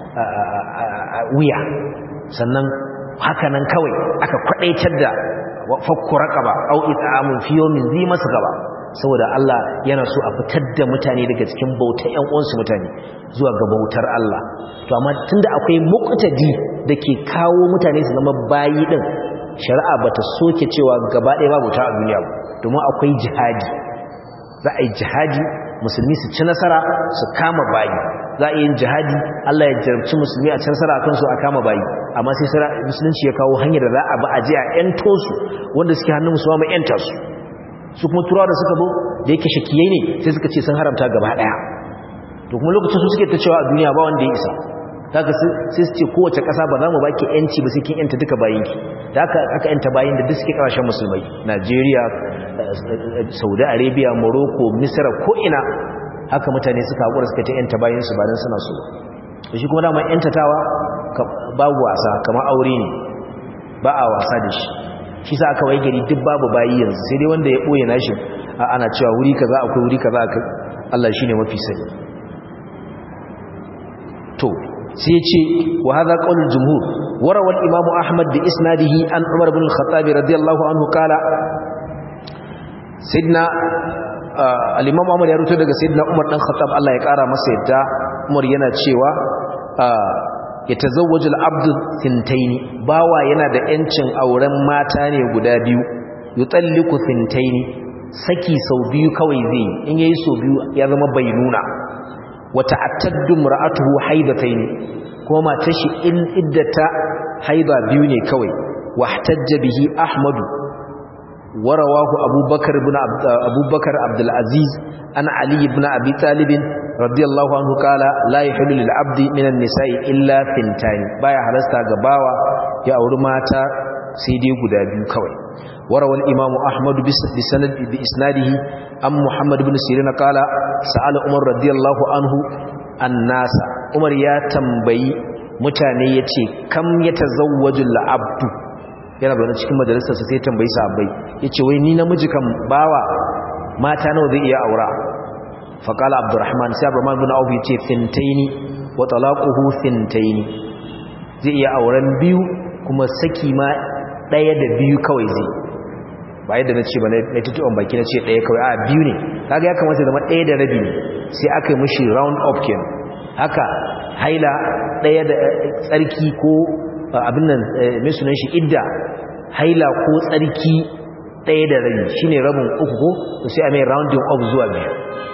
A: wuya sannan haka nan kawai aka kwadaitar da fakku raqaba au it'amun fi yawmin zi masgaba saboda Allah yana so a fitar da mutane daga cikin bautar ƴan uwansu mutane zuwa ga bautar Allah to amma tunda akwai muqtadi dake kawo mutane su zama bayi din shari'a bata soke cewa gaba ɗaya babu ta a duniya ba domin akwai jihadi za a yi jihadi musulmi su ci nasara su kama bayi za a yi jihadi Allah ya jarabci musulmi a ci nasara akan su a kama bayi amma sai musulunci ya kawo hanyar da za a ba a je a ƴanto su wanda suke hannun musulma mai ƴanta su su kuma turawa da suka zo da yake shakiyai ne sai suka ce sun haramta gaba daya to kuma lokacin su suke ta cewa a duniya ba wanda ya isa daga sai su ce kowace ƙasa ba za mu baki yanci ba sai kin yanta duka bayinki da aka aka yanta bayin da duk suke ƙasashen musulmai Najeriya Saudi Arabia Morocco Misra ko ina haka mutane suka hakura suka ta yanta bayin su ba dan suna so to shi kuma dama yantatawa babu wasa kamar aure ne ba a wasa da shi shi sa aka waye gari duk babu bayi yanzu sai dai wanda ya boye nashi ana cewa wuri kaza akwai wuri kaza akai Allah shine mafi sani to sai ce wa hadha qaulul jumhur warawa al-imam ahmad bi isnadihi an umar ibn al-khattab radiyallahu anhu qala sidna al-imam ahmad ya rubuta daga sidna umar dan khattab Allah ya kara masa yadda umar yana cewa ya tazawwaju al-abdu thintaini bawa yana da yancin auren mata ne guda biyu yutalliqu thintaini saki sau biyu kawai zai in yayi sau biyu ya zama bainuna wata attaddu mar'atuhu haidataini kuma matar shi in iddata haida biyu ne kawai wahtajja bihi ahmadu warawahu abubakar ibn abubakar abdul aziz an ali ibn abi talib radiyallahu anhu kala la yahillu lil abdi minan nisa'i illa fintani baya halasta ga bawa ya auri mata sai dai guda biyu kawai warawal imamu ahmad bi sanad bi isnadihi am muhammad ibn sirin qala sa'ala umar radiyallahu anhu annasa umar ya tambayi mutane yace kam yatazawwaju al-abdu yana bayan cikin majalisar sai tambayi sahabbai yace wai ni namiji kan bawa mata nawa zai iya aura faqala abdurrahman sai abdurrahman ibn auf yace fintaini wa talaquhu fintaini zai iya auren biyu kuma saki ma daya da biyu kawai zai ba yadda na ce ba na tutuwan baki na ce daya kawai a biyu ne kaga ya kamata zama daya da rabi ne sai aka yi mashi round up ken haka haila daya da tsarki ko abin nan mai sunan shi idda haila ko tsarki daya da rabi shine rabin uku ko sai a mai rounding up zuwa biyu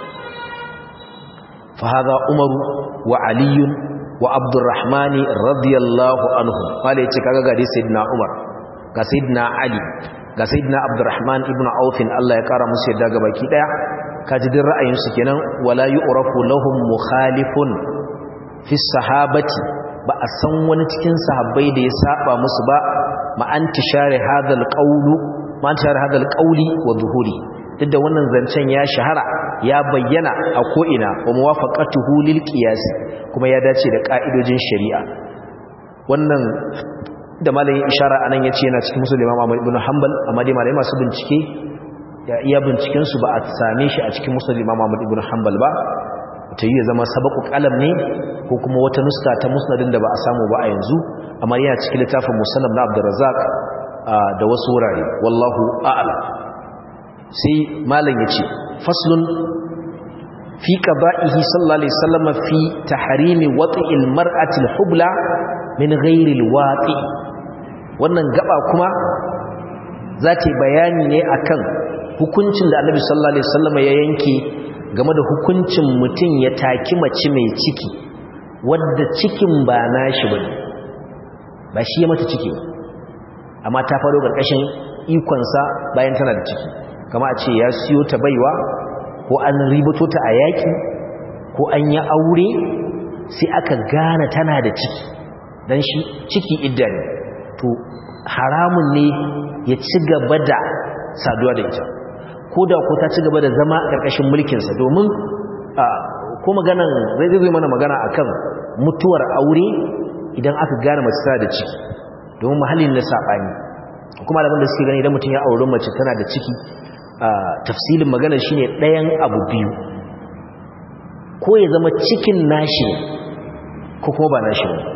A: fa hada umaru wa aliyun wa abdurrahmani radiyallahu anhu wale yace kaga ga sayyidina umar ga sayyidina ali ga sayyidina abdurrahman ibn auf Allah ya kara musu yadda ga baki daya kaji din ra'ayin su kenan wala yu'rafu lahum mukhalifun fi sahabati ba a san wani cikin sahabbai da ya saba musu ba ma antishare hadal qawlu ma antishare hadal qawli wa zuhuri duk da wannan zancen ya shahara ya bayyana a ko'ina wa muwafaqatuhu lil qiyas kuma ya dace da ka'idojin shari'a wannan da malamin ishara anan yace yana cikin musulmi Imam Ahmad ibn Hanbal amma dai malamai masu bincike ya iya binciken su ba a same shi a cikin musulmi Imam Ahmad ibn Hanbal ba ta yi zama sabaku kalam ne ko kuma wata nuska ta musnadin da ba a samu ba a yanzu amma yana cikin littafin musannad na Abdurrazzaq da wasu wurare wallahu a'lam sai malam yace faslun fi qada'ihi sallallahu alaihi wasallam fi tahrimi wat'il mar'ati al-hubla min ghairi al-wati wannan gaba kuma zata bayani ne akan hukuncin da Annabi sallallahu alaihi wasallam ya yanke game da hukuncin mutum ya taki mace mai ciki wadda cikin ba nashi bane ba shi ya mata ciki ba amma ta faro karkashin ikonsa bayan tana da ciki kama a ce ya siyo ta baiwa ko an ribato ta a yaki ko an yi aure sai aka gane tana da ciki don shi ciki idda ne to haramun ne ya ci gaba da saduwa da ita ko da ko ta ci gaba da zama a ƙarƙashin mulkinsa domin ko maganan zai zai mana magana akan mutuwar aure idan aka gane mace tana da ciki domin mahallin na saɓani kuma da suke gani idan mutum ya auri mace tana da ciki tafsilin magana shine ɗayan abu biyu ko ya zama cikin nashi ko kuma ba nashi ne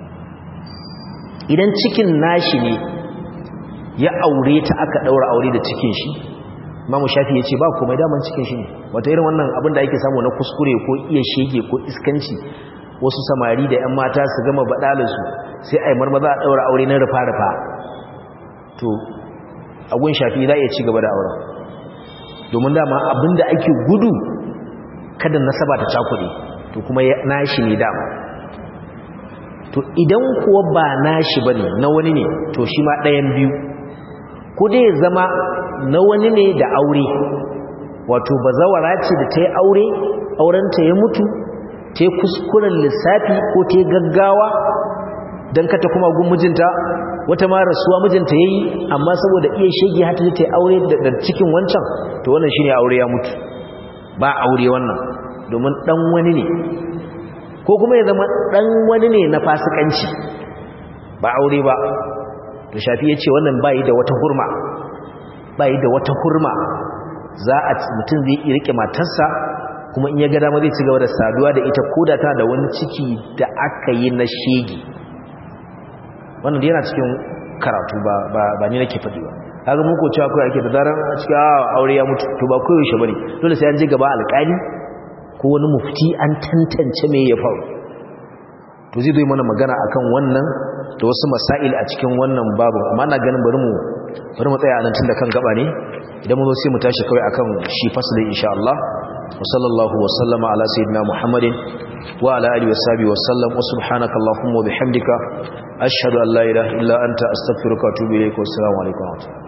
A: idan cikin nashi ne ya aure ta aka ɗaura aure da cikin shi mamu shafi ya ce ba komai daman cikin shi ne wata irin wannan abin da ake samu na kuskure ko iya shege ko iskanci wasu samari da 'yan mata su gama baɗalinsu sai a yi marmaza a ɗaura aure na rufa-rufa to agun shafi za a iya ci gaba da auren domin dama abinda ake gudu kada nasaba ta cakuɗe to kuma nashi ne dama to idan kuwa ba nashi bane na wani ne to shi ma ɗayan biyu ko dai ya zama na wani ne da aure wato bazawara ce da ta yi aure aurenta ya mutu ta yi kuskuren lissafi ko ta yi gaggawa don kata kuma gun mijinta wata ma rasuwa mijinta ya yi amma saboda iya shege hata ta yi aure da cikin wancan to wannan shi ne aure ya mutu ba aure wannan domin ɗan wani ne ko kuma ya zama ɗan wani ne na fasikanci ba aure ba to shafi ya ce wannan bayi da wata hurma bayi da wata hurma za a mutum zai iya rike matarsa kuma in ya ga dama zai ci gaba da saduwa da ita ko da ta da wani ciki da aka yi na shege wannan yana cikin karatu ba ba ba ni nake faɗi ba kaga muku cewa kai ake da zaran a cikin aure ya mutu to ba koyaushe bane dole sai an je gaba alƙali ko wani mufti an tantance me ya faru to zai zo mana magana akan wannan da wasu masail a cikin wannan babu amma ina ganin bari mu bari mu tsaya anan tunda kan gaba ne idan mu zo sai mu tashi kawai akan shi fasalin insha Allah wa sallallahu wa sallama ala sayyidina Muhammadin wa ala alihi wa sahbihi wa sallam wa subhanaka allahumma wa bihamdika ashhadu an la ilaha illa anta astaghfiruka wa atubu ilayk wa assalamu alaikum